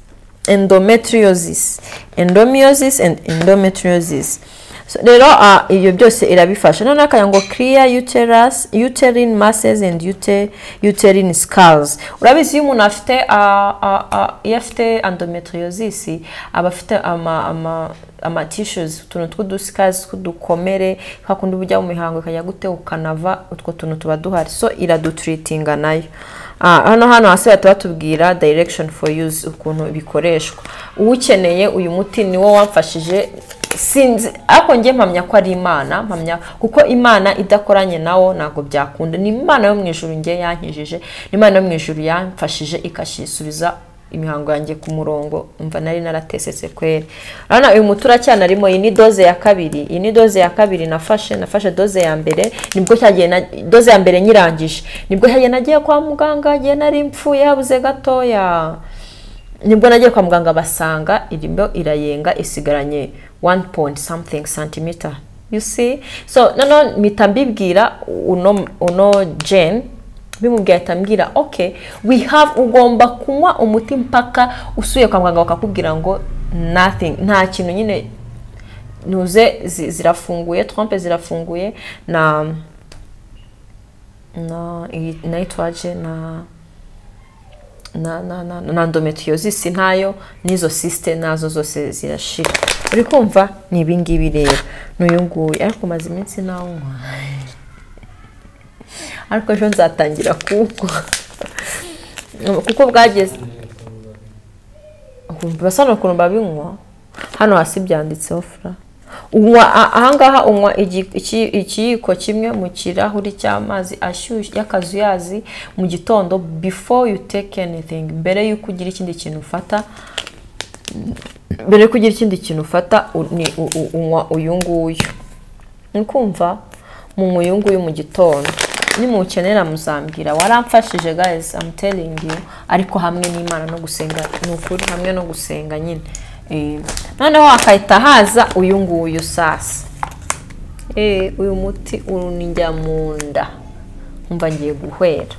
endometriosis endomyosis and endometriosis So, rero ah, ibyo byose irabifasha noneho akanya ngo clear uterus uterine masses and ute- uterine skulls urabizi iyo umuntu afite ah, ah, ah, iyo afite endometriosis aba afite ama, ama ama tissues utuntu tw'uduskazi tw'udukomere kwa kundi bujya mu mihango ikajya gute ukanava utwo tuntu tuba duhari so iraduturitinga nayo Ah, hano hano hasi bahita batubwira direction for use ukuntu bikoreshwa uwukeneye uyu muti niwo wamfashije sinzi ariko njye mpamya ko ari imana mpamya kuko imana idakoranye nawo ntabwo byakunda ni imana yo mu ijuru njye yankijije ni imana yo mu ijuru yamfashije ikashisubiza imihango yanjye ku murongo mva nari naratesetse kweri urabona uyu muti uracyanarimo iyi ni doze ya kabiri iyi ni doze ya kabiri nafashe nafashe doze ya mbere nibwo cyagiye na doze ya mbere nyirangije nibwo cyagiye nagiye kwa muganga igihe nari mpfuye habuze gatoya nibwo nagiye kwa muganga basanga irimo irayenga isigaranye 1 point something centimeter you see so noneho mpita mbibwira uno, uno jen bimubwiye ahita mbwira okay we have ugomba kunywa umuti mpaka usuye kwa muganga bakakubwira ngo nothing nta kintu nyine nuze zi- zirafunguye trompe zirafunguye na na iyi- na yitwaje na na na na na endometriosis ntayo n'izo sisite nazo zose zirashira uri kumva ni ibingibi rero n'uyu nguyu ariko maze iminsi nawunywa ariko ejo nzatangira kuko kuko bwageze basa n'ukuntu babinywa hano hasi byanditseho fura unywa a- ahangaha unywa igi- iki- ikiyiko kimwe mu kirahuri cy'amazi ashyushye y'akazuyazi mu gitondo before you take anything mbere y'uko ugira ikindi kintu ufata mbere y'uko ugira ikindi kintu ufata u- ni u- u- unywa uyu nguyu ni kumva mu nguyu mu gitondo nimukenera muzambwira waramfashije guys I'm telling you ariko hamwe n'imana no gusenga ni ukuri hamwe no gusenga nyine Eh, noneho hakahita haza uyu nguyu sasa Eh, uyu muti urunijya mu nda nkumva ngiye guhwera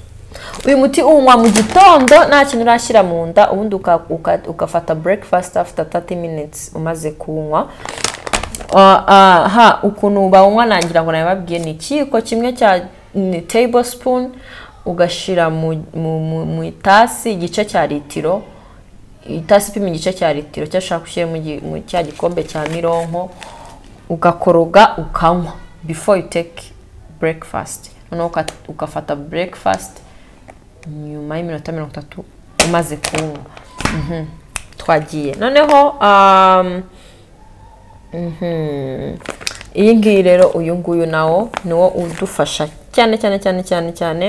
uyu muti uwunywa mu gitondo nta kintu urashyira mu nda ubundi uka- uka- ugafata breakfast after 30 minutes umaze kuwunywa Ah, ah, ha ukuntu bawunywa nangira ngo nabibabwiye ni ikiyiko kimwe cya ni table spoon ugashyira mu mu- mu- mu itasi igice cya litiro itasi ipima igice cya litiro cyangwa ushaka ushyire mu gi- mu cya gikombe cya mironko ugakoroga ukanywa before you take breakfast noneho uka- ugafata breakfast nyuma y'iminota mirongo itatu umaze kunywa Mhm. twagiye noneho um, Mhm. iyi ngiyi rero uyu nguyu nawo niwo udufasha cyane cyane cyane cyane cyane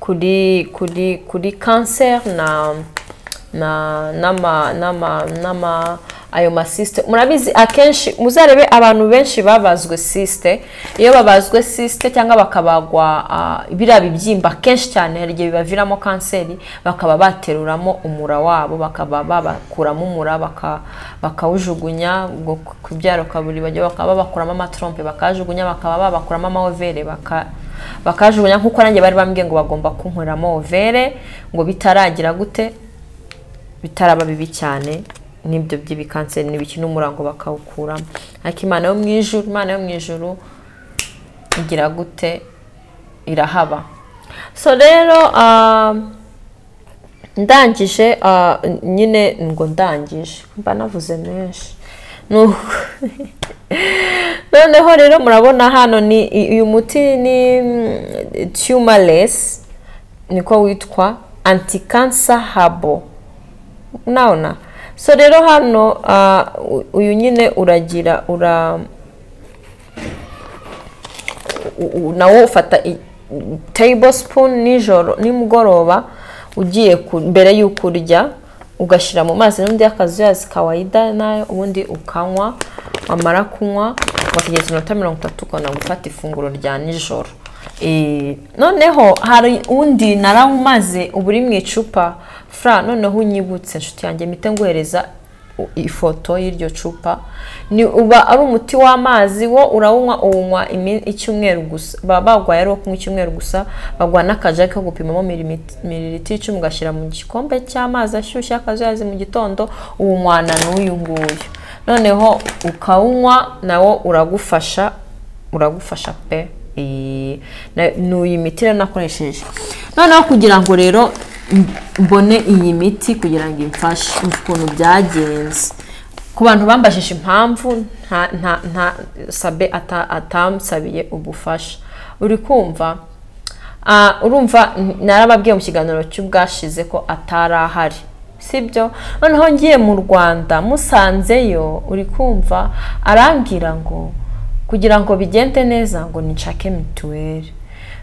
kuri kuri kuri kanseri na na n'ama n'ama n'ama ayo masisite murabizi akenshi muzarebe abantu benshi babazwe sisite iyo babazwe sisite cyangwa bakabagwa ah, biriya bibyimba kenshi cyane hari igihe bibaviramo kanseri bakaba bateruramo umura wabo bakaba babakuramo umura baka- bakawujugunya ubwo ku- kubyara ukaburi bajya bakaba babakuramo amatrompe bakajugunya bakaba babakuramo amawovere baka bakajugunya nk'uko nanjye bari bambwiye ngo bagomba kunkuramo overe ngo bitaragira gute bitaraba bibi cyane n'ibyo by'ibikanseri ntibikina umurango bakawukuramo ariko imana yo mu ijuru imana yo mu ijuru igira gute irahaba so rero ah, ndangije ah, nyine ngo ndangije mba navuze menshi Ni uku. noneho rero murabona hano ni uyu muti ni tumalesi niko witwa antikansa habo nabona so rero hano ah, u- uyu nyine uragira ura u- u- nawo ufata i- table spoon nijoro nimugoroba ugiye ku- mbere y'uko urya ugashyira mu mazi n'undi y'akazuyazi kawaida nayo ubundi ukanywa wamara kunywa ugategereza iminota mirongo itatu ukabona gufata ifunguro rya nijoro Eh, noneho hari undi narawumaze uba uri mu icupa fra noneho unyibutse inshuti yanjye mpite nguhereza ifoto y'iryo cupa ni uba ari umuti w'amazi wo urawunywa uwunywa imi- icyumweru gusa baba bagwaye ari uwo kunywa icyumweru gusa bagwa n'akajage ko gupimamo milimit- mililitiro icumi ugashyira mu gikombe cy'amazi ashyushye akazuyazi mu gitondo uwunywana n'uyu nguyu noneho ukawunywa nawo uragufasha uragufasha pe Iyi- na- ni iyi miti rero nakoresheje noneho kugira ngo rero mbone iyi miti kugira ngo imfashe ukuntu byagenze ku bantu bambajije impamvu nta nta nta sabe ata- atamusabiye ubufasha uri kumva Ah, urumva n- narababwiye mu kiganiro cy'ubwashize ko atari ahari sibyo noneho ngiye mu rwanda musanzeyo uri kumva arambwira ngo kugira ngo bigende neza ngo nshake mituweli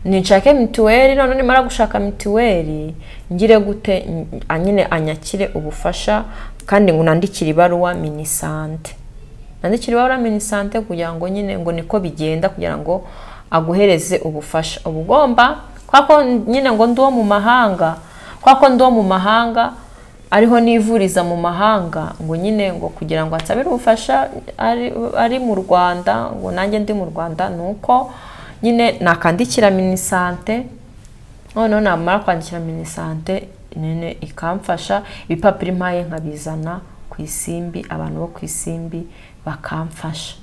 nshake mituweli none nimara gushaka mituweli ngire gute n- a- nyine anyakire ubufasha kandi ngo unandikire ibaruwa minisante nandikira ibaruwa minisante kugira ngo nyine ngo niko bigenda kugira ngo aguhereze ubufasha uba ugomba kwa ko nyine ngo ndi uwo mu mahanga kwa ko ndi uwo mu mahanga ariho nivuriza mu mahanga ngo nyine ngo kugira ngo ansabire ubufasha ari, ari mu rwanda ngo nanjye ndi mu rwanda ni uko nyine nakandikira minisante noneho namara kwandikira minisante nyine ikamfasha ibipapuro impaye nkabizana ku isimbi abantu bo ku isimbi bakamfasha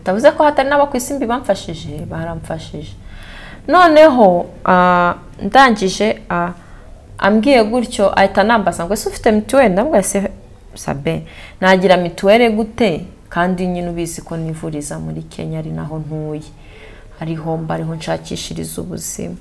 utavuze ko hatari n'abo ku isimbi bamfashije baramfashije noneho ah, ndangije ah, ambwiye gutyo ahita anambaza ngo ese ufite mituweli ndabwira se sabe nagira mituweli gute kandi nyine ubizi ko nivuriza muri kenya ari naho ntuye ariho mba ariho nshakishiriza ubuzima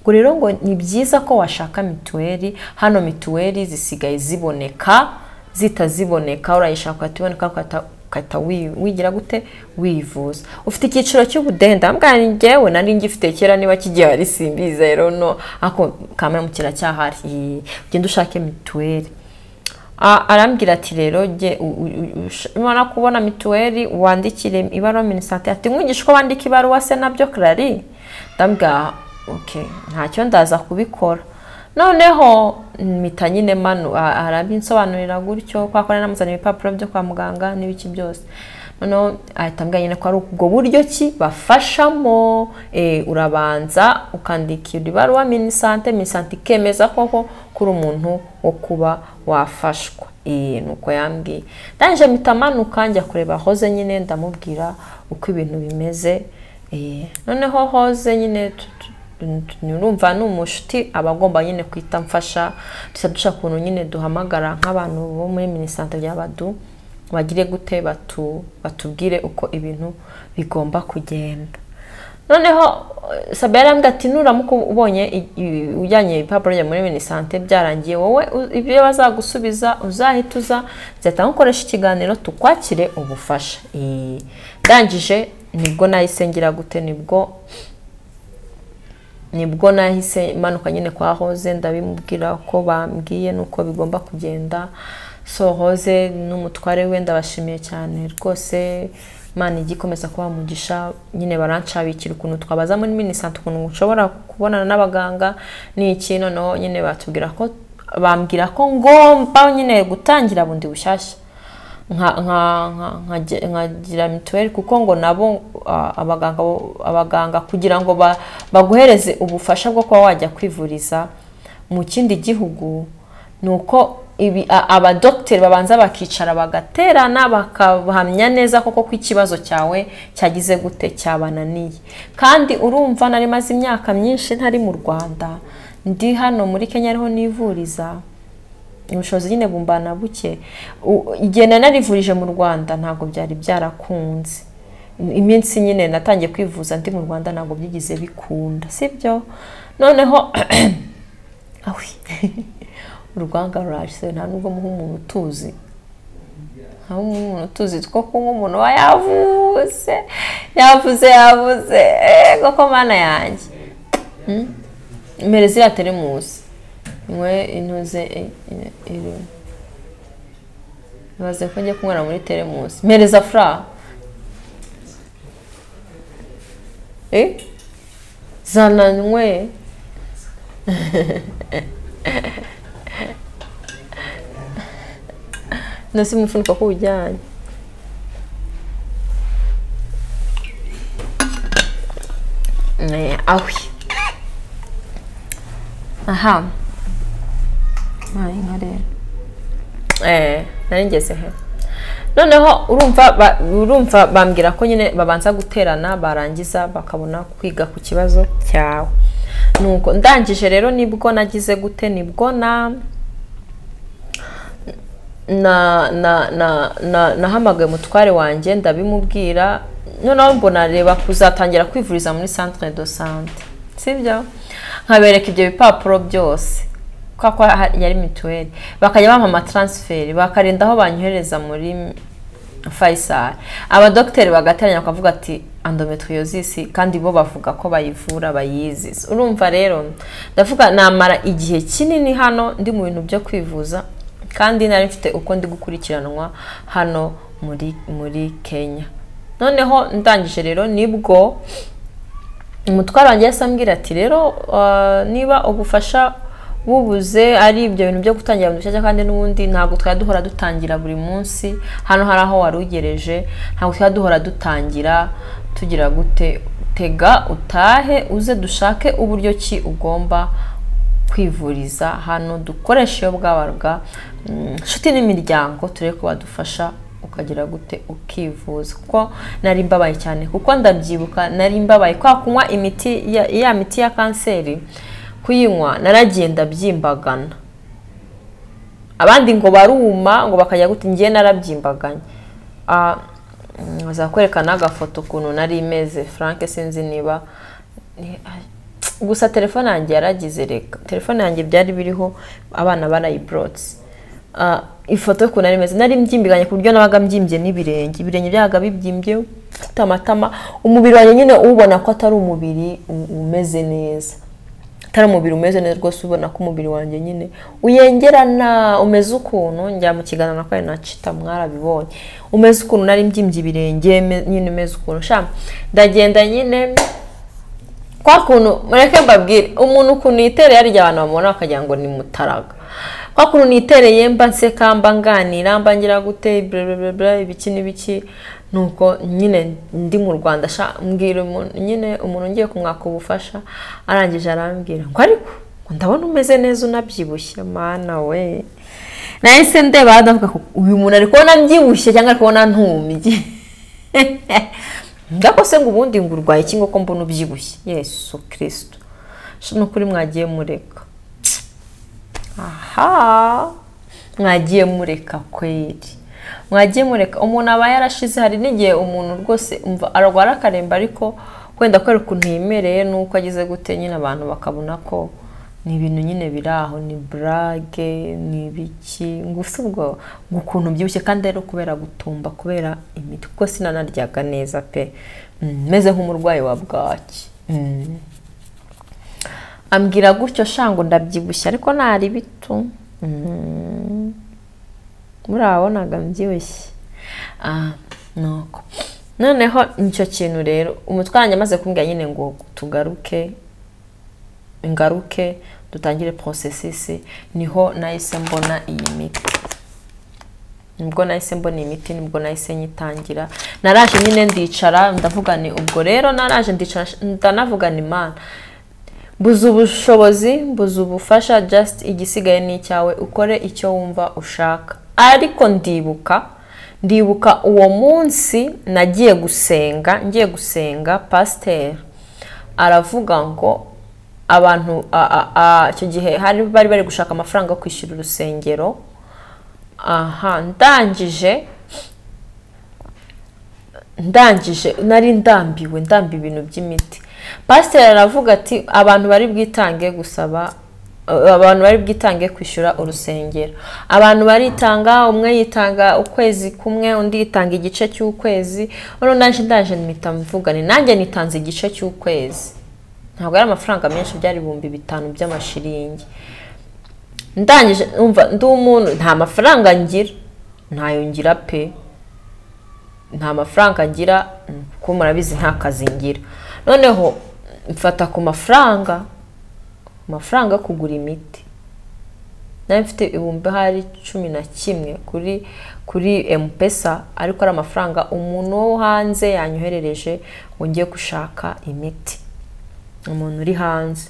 ngo rero ngo ni byiza ko washaka mituweli hano mituweli zisigaye ziboneka zitaziboneka urayishaka ukatiboneka ukahita- ukahita wi- wigira gute wivuza ufite icyiciro cy'ubudehe ndambwira njyewe nari ngifite kera niba kigihari simbiza rero no ako kamwe kiracyahari Ee, ugenda ushake mituweli A- arambwira ati rero jye u- u- u- ush- nimara kubona mituweli wandikire ibaruwa minisante ati nkungisha uko wandika ibaruwa se nabyo kirari ndabwira oke ntacyo ndaza kubikora noneho mpita nyine manu a- arabinsobanurira gutyo kwa kora namuzaniye ibipapuro byo kwa muganga n'ibiki byose noneho ahita ambwira nyine ko ari ubwo buryo ki bafashamo eh, urabanza ukandikira ibaruwa minisante minisante ikemeza koko ko uri umuntu wo kuba wafashwa Eh, ni uko yambwiye ndangije mpita manuka njya kureba hoze nyine ndamubwira uko ibintu bimeze Eh, noneho hoze nyine tu- tu- urumva ni umushuti aba agomba nyine kwita mfasha dusa dushaka ukuntu nyine duhamagara nk'abantu bo muri minisante by'abadu bagire gute batu batubwire uko ibintu bigomba kugenda noneho eh, sabe yarambwira ati nuramuka ubonye i- i- ujyanye ibipapuro bya muri minisante byarangiye wowe u- ibyo bazagusubiza uzahita uza nzahita nkukoresha ikiganiro tukwakire ubufasha Eh, ndangije nibwo nayisengera gute nibwo nibwo nahise manuka nyine kwa hoze ndabimubwira ko bambwiye nuko bigomba kugenda so hoze n'umutware we ndabashimiye cyane rwose imana ijya ikomeza kuba umugisha nyine baranshakira ukuntu twabaza muri minisante ukuntu ushobora kubonana n'abaganga ni iki noneho nyine batubwira ko bambwira ko ngomba nyine gutangira bundi bushyashya nka- nka- nka- nkagira- nkagira mituweli kuko ngo nabo ah, abaganga bo- abaganga kugira ngo ba- baguhereze ubufasha bwo kuba wajya kwivuriza mu kindi gihugu ni uko ibi a- abadogiteri babanza bakicara bagaterana bakahamya neza koko ko ikibazo cyawe cyagize gute cyabananiye kandi urumva nari maze imyaka myinshi ntari mu rwanda ndi hano muri kenya ariho nivuriza ubushobozi nyine bumbana buke U- igihe nari narivurije mu rwanda ntabwo byari byarakunze iminsi nyine natangiye kwivuza ndi mu rwanda ntabwo byigeze bikunda sibyo noneho awi urwanga rurashize nta nubwo muha umuntu utuzi nta nubwo muha umuntu utuzi two kunywa umuntu aba yavuze yavuze yavuze ego ko mana yanjye Mm? mbere ziriya teremusi nywe intuze i- i- iri ibaze ko njya kunywera muri teremusi mpereza fura Eh? zana nywe nasi umufuniko ko ujyanye Eh, ahwi aha nta inka rero eh nari ngeze he noneho urumva ba- urumva bambwira ko nyine babanza guterana barangiza bakabona kwiga ku kibazo cyawe nuko ndangije rero nibwo nagize gute nibwo na na na na na nahamagaye umutware wanjye ndabimubwira noneho mbona reba kuzatangira kwivuriza muri centre de sante sibyo nkabereka ibyo bipapuro byose kwa ko ha- yari mituweli bakajya bampa amataransiferi bakarinda aho banyohereza muri Faisal abadogiteri bagateranya bakavuga ati endometriosis kandi bo bavuga ko bayivura bayizi urumva rero ndavuga namara igihe kinini hano ndi mu bintu byo kwivuza kandi nari mfite uko ndi gukurikiranwa hano muri muri Kenya noneho ndangije rero nibwo umutwaro wanjye yahise ambwira ati rero ah, niba ubufasha bubuze ari ibyo bintu byo gutangira bundi bushyashya kandi n'ubundi ntabwo twajya duhora dutangira buri munsi hano hari aho wari ugereje ntabwo twajya duhora dutangira tugira gute tega utahe uze dushake uburyo ki ugomba kwivuriza hano dukoresha iyo bwabaga mm, inshuti n'imiryango turebe ko badufasha ukagira gute ukivuza kuko nari mbabaye cyane kuko ndabyibuka nari mbabaye kwa kunywa imiti ya, ya miti ya kanseri kuyinywa naragiye ndabyimbagana abandi ngo baruma ngo bakajya gute ngiye narabyimbaganye Ah, mm, bazakwereka n'agafoto ukuntu nari imeze frank sinzi niba ni- ah, gusa telefone yanjye yaragize reka telefone yanjye byari biriho abana barayiborotse Ah, ifoto y'ukuntu nari imeze nari mbyimbiganye ku buryo nabaga mbyimbye n'ibirenge ibirenge byabaga bibyimbye mfite amatama umubiri wanjye nyine ubona ko atari umubiri u- umeze neza atari umubiri umeze neza rwose ubona ko umubiri wanjye nyine uyengerana umeze ukuntu njya mu kiganiro na na cita mwarabibonye umeze ukuntu nari mbyimbye ibirenge me- nyine umeze ukuntu sha ndagenda nyine kwa kuntu mureke mbabwire umuntu ukuntu yitereye harya abantu bamubona bakagira ngo ni mutaraga kwa kuntu nitereye mba nseka mba nganira mba ngira gute blablabla ibiki n'ibiki nuko nyine ndi mu rwanda sha mbwira umuntu nyine umuntu ngiye kumwaka ubufasha arangije arambwira ngo ariko ngo ndabona umeze neza unabyibushye mana we nahise ndeba ndavuga ko uyu muntu ari kubona mbyibushye cyangwa ari kubona ntumbye ndakose ngo ubundi ngo urwaye iki ngo ko mbona ubyibushye yesu kirisito nukuri mwagiye mureka aha mwagiye mureka kweri mwagiye mureka umuntu aba yarashize hari n'igihe umuntu rwose arwara akaremba ariko wenda kubera ukuntu yemereye n'uko ageze gute nyine abantu bakabona ko ni ibintu nyine biri aho ni burage ni ibiki ngusa ubwo ngo ukuntu ubyibushye kandi rero kubera gutumba kubera imiti kuko sinanaryaga neza pe Mm, meze nk'umurwayi wa bwaki Mm. ambwira gutyo shango ndabyibushye ariko ntari bitu Mm. murabonaga mbyibushye Ah, nuko noneho nicyo kintu rero umutwe wanjye amaze kumbwira nyine ngo tugaruke ngaruke dutangire porosesisi niho nahise mbona iyi miti nibwo nahise mbona imiti nibwo nahise nyitangira naraje nyine ndicara ndavuga ni ubwo rero naraje ndicara ndanavuga ni imana mbuze ubushobozi mbuze ubufasha just igisigaye ni icyawe ukore icyo wumva ushaka ariko ndibuka ndibuka uwo munsi nagiye gusenga ngiye gusenga pasiteri aravuga ngo abantu a- a- a- icyo gihe hari bari bari gushaka amafaranga yo kwishyura urusengero aha ndangije ndangije nari ndambiwe ndambi ibintu by'imiti pasiteri aravuga ati abantu bari bwitange gusaba eh, abantu bari bwitange kwishyura urusengero abantu baritanga umwe yitanga ukwezi kumwe undi yitanga igice cy'ukwezi noneho naje ndaje mpita mvugane nanjye nitanze igice cy'ukwezi ntabwo ari amafaranga menshi byari ibihumbi bitanu by'amashiringi ndangije umva ndi umuntu nta mafaranga ngira ntayo ngira pe nta mafaranga ngira mm, kuko murabizi nta kazi ngira noneho mfata ku mafaranga ku mafaranga yo kugura imiti nari mfite ibihumbi hari cumi na kimwe kuri kuri emupesa ariko ari amafaranga umuntu wo hanze yanyoherereje ngo ngiye gushaka imiti umuntu uri hanze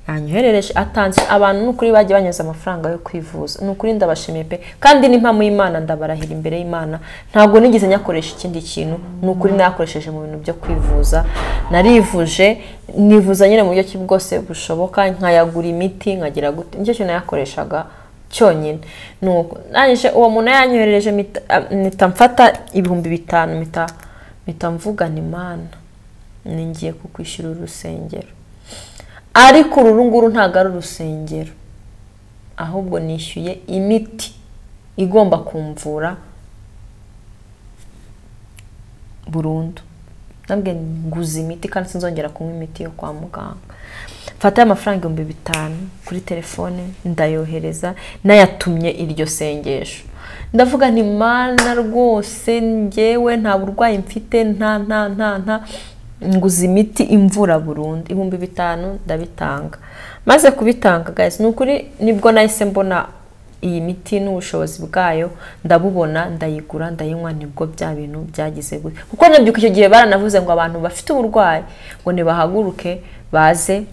yanyoherereje atanze abantu ni ukuri bagiye banyuza amafaranga yo kwivuza ni ukuri ndabashimiye pe kandi n'impamo y'imana ndabarahira imbere y'imana ntabwo nigeze nyakoresha ikindi kintu ni ukuri nayakoresheje mu bintu byo kwivuza narivuje nivuza nyine mu buryo ki bwose bushoboka nkayagura imiti nkagira gute nicyo kintu nayakoreshaga cyonyine ni uko Ndangije uwo muntu yanyoherereje mpita- mpita mfata ibihumbi bitanu mpita mpita mvugana imana ni ngiye kukwishyura urusengero ariko uru nguru ntabwo ari urusengero ahubwo nishyuye imiti igomba kumvura burundu nabwe nguze imiti kandi sinzongera kunywa imiti yo kwa muganga mfatayo amafaranga ibihumbi bitanu kuri telefone ndayohereza nayatumye iryo sengesho ndavuga nti mana rwose ngewe nta burwayi mfite nta nta nta nta nguze imiti imvura burundu ibihumbi bitanu ndabitanga maze kubitanga guys ni ukuri nibwo nahise mbona iyi miti n'ubushobozi bwayo ndabubona ndayigura ndayinywa nibwo bya bintu byagize gutya kuko nabyuka icyo gihe baranavuze ngo abantu bafite uburwayi ngo nibahaguruke baze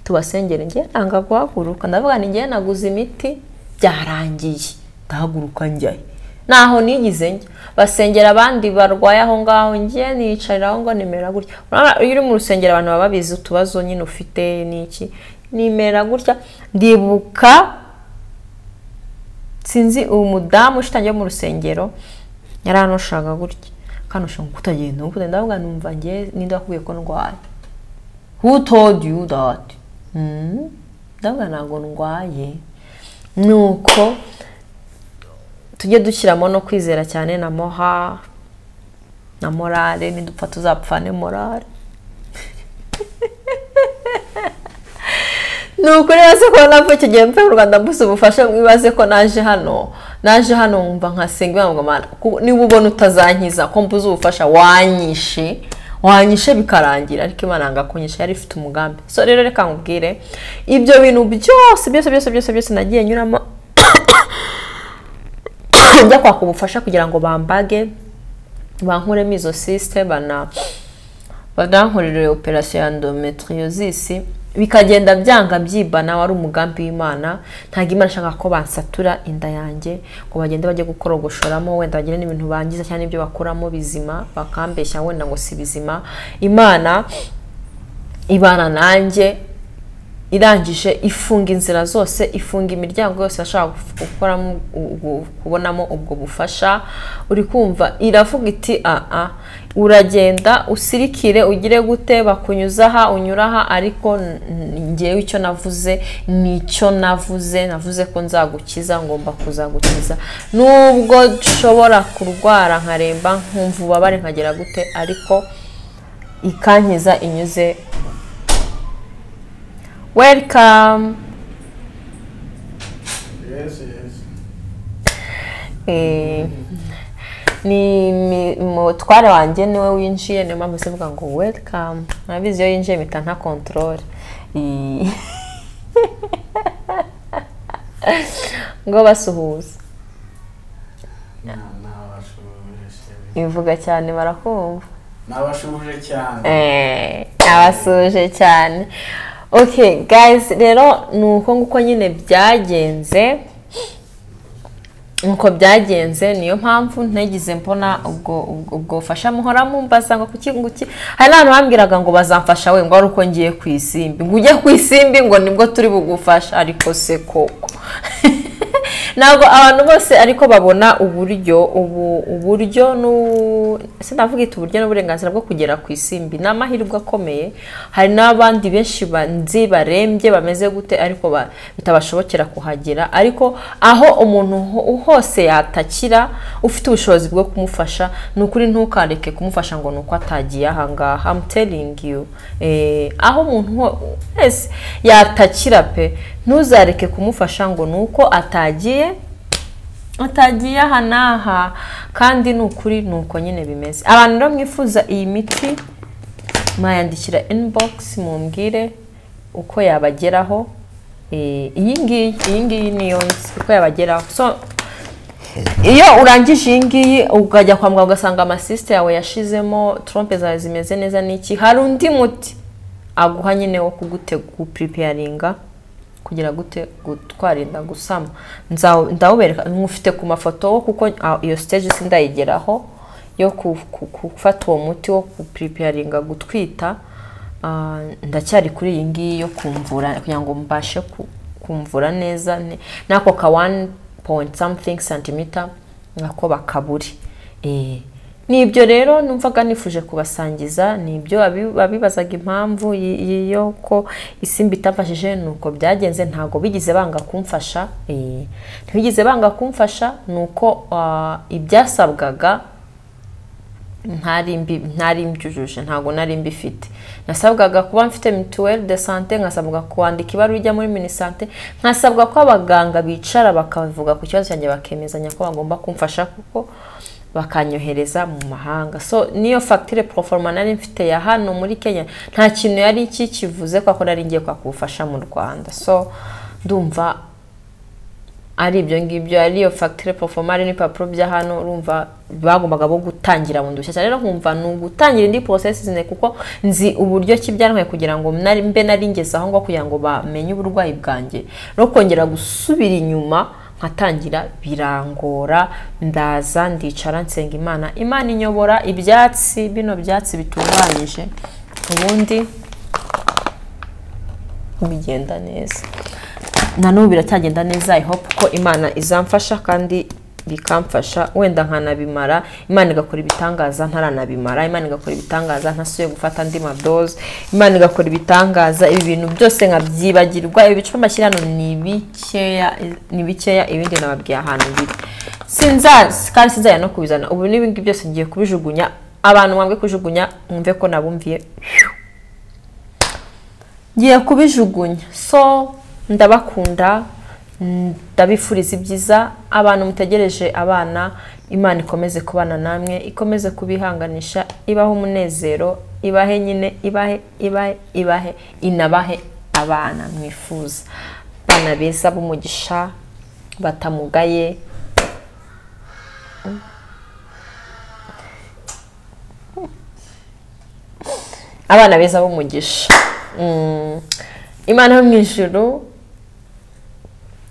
tubasengere ngewe nanga guhaguruka ndavuga ni ngewe naguze imiti byarangiye ndahaguruka njyayo naho nigize njya basengera abandi barwaye aho ngaho ngewe niyicarira aho ngo nimera gutya Urabona, iyo uri mu rusengero abantu baba babizi utubazo nyine ufite n'iki nimera gutya ndibuka sinzi uwo mudamu ushitangiye mu rusengero yari anushaka gutya kandi ushaka kutagenda ubu kugenda ndavuga numva nge ninde wakubwiye ko ndwaye who told you that Hmm? ndavuga ntabwo ndwaye ni uko tujye dushyiramo no kwizera cyane na moha na morale nidupfa tuzapfane morale ni ukuri baze ko nava icyo gihe mvuye mu rwanda mbuze ubufasha mwibaze ko naje hano naje hano nkumva nkasenga imana ngo mana ku- niba ubona utazankiza ko mbuze ubufasha wanyishe wanyishe bikarangira ariko imana ngo akunyishe yari ifite umugambi so rero reka nkubwire ibyo bintu byose byose byose byose byose nagiye nyuramo njya kwaka ubufasha kugira ngo bambage bankuremo izo sisite bana badankorere operasiyo ya endometriosis bikagenda byanga byibana wari umugambi w'imana ntabwo imana ishaka ko bansatura inda yanjye ngo bagende bajye gukorogoshoramo wenda bagire n'ibintu bangiza cyangwa ibyo bakuramo bizima bakambeshya wenda ngo si bizima imana ibana nanjye irangije ifunga inzira zose ifunga imiryango yose ashaka gukoramo kubonamo ubwo bufasha uri kumva iravuga iti aha uragenda usirikire ugire gute bakunyuza aha unyura aha ariko ngewe icyo navuze ni icyo navuze navuze ko nzagukiza ngomba kuzagukiza nubwo nshobora kurwara nkaremba nkumva ububabare nkagera gute ariko ikankiza inyuze welcome Yes, yes. Eh, ni ni- mutware wanjye niwe winjiye niyo mpamvu zivuga ngo welcome murabizi iyo yinjiye mpita nta kontorore Eh. ngo basuhuze Nabashuhuje bivuga cyane barakumva cyane. Eh, abasuje cyane okay guys rero ni uko nguko nyine byagenze nuko byagenze niyo mpamvu ntagize mbona ubwo ubwo- ubwo bufasha muhora mumbaza ngo kuki nguki hari n'abantu bambwiraga ngo bazamfasha we ngo ari uko ngiye ku isimbi ngo ujye ku isimbi ngo nibwo turi bugufasha ariko se koko ntabwo abantu bose ariko babona uburyo ubu uburyo n'u- sinavuga iti uburyo n'uburenganzira bwo kugera ku isimbi ni amahirwe akomeye hari n'abandi benshi banzi barembye bameze gute ariko ba- bitabashobokera kuhagera ariko aho umuntu ho- hose yatakira ufite ubushobozi bwo kumufasha ni ukuri ntukareke kumufasha ngo ni uko atagiye ahangaha I'm telling you Eh, aho umuntu ho- wese yatakira pe ntuzareke kumufasha ngo ni uko atagiye atagiye aha n'aha kandi ni ukuri ni uko nyine bimeze abantu rero mwifuza iyi miti mwayandikira inbox mumbwire uko yabageraho Eh, iyi ngiyi iyi ngiyi niyo nzi uko yabageraho so iyo urangije iyi ngiyi ukajya kwa muganga ugasanga amasisite yawe yashizemo trompe zawe zimeze neza n'iki hari undi muti aguha nyine wo kugute gupuripeyaringa kugira gute gutwara inda gusama Nzawu- ndawubereka nkufite ku mafoto wo kuko ah, iyo siteji sindayigeraho yo ku- ku- ku- gufata uwo muti wo gupuripeyaringa gutwita Ah, ndacyari kuri iyi ngiyi yo kumvura kugira ngo mbashe ku- kumvura neza ne- n'ako ka wani point something centimeter nako bakaburi Eh, ni ibyo rero numvaga nifuje kubasangiza ni ibyo abi- abibazaga impamvu y- yo ko isimba itafashije ni uko byagenze ntabwo bigeze banga kumfasha Eh, ntibigeze banga kumfasha ni uko ah, ibyasabwaga ntari mbi- ntari mbyujuje ntabwo nari mbifite nasabwaga kuba mfite mituweli de sante nkasabwa kwandika ibaruwa ijya muri minisante nkasabwa ko abaganga bicara bakavuga ku kibazo cyanjye bakemezanya ko bagomba kumfasha kuko bakanyohereza mu mahanga so niyo fagitire poroforoma nari mfite ya hano muri kenya nta kintu yari kikivuze kuko nari ngiye kwaka ubufasha mu rwanda so ndumva ari ibyo ngibyo ari iyo fagitire porofoma ari n'ibipapuro bya hano urumva bagombaga bo gutangira bundi bushyashya rero nkumva ni ugutangira indi porosesi zine kuko nzi uburyo ki byantwaye kugira ngo nari- mbe nari ngeze aho ngaho kugira ngo bamenye uburwayi bwanjye no kongera gusubira inyuma nkatangira birangora ndaza ndicara nsenga imana imana inyobora ibyatsi bino byatsi bitunganyije ubundi bigenda neza na n'ubu biracyagenda neza i hope ko imana izamfasha kandi bikamfasha wenda nkanabimara imana igakora ibitangaza ntaranabimara imana igakora ibitangaza ntasuye gufata andi madoze imana igakora ibitangaza ibi bintu byose nkabyibagirwa ibi bicupa amashyirano ni bikeya ni bikeya ibindi nababwiye ahantu biri sinzazi kandi sinzajya no kubizana ubu n'ibingibi byose ngiye kubijugunya abantu mwambwe kujugunya mwumve ko nabumviye ngiye kubijugunya so ndabakunda mm, ndabifuriza ibyiza abantu mutegereje abana imana ikomeze kubana namwe ikomeze kubihanganisha ibaho umunezero ibahe nyine ibahe ibahe ibahe inabahe abana mwifuza abana beza b'umugisha batamugaye abana beza b'umugisha Mm. imana yo mu ijuru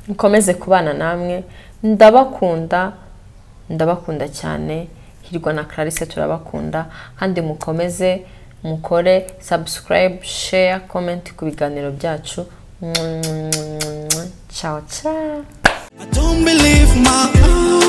mukomeze kubana namwe ndabakunda ndabakunda cyane hirwa na Clarisse turabakunda kandi mukomeze mukore subscribe share comment ku biganiro byacu ciao ciao I don't believe my eyes.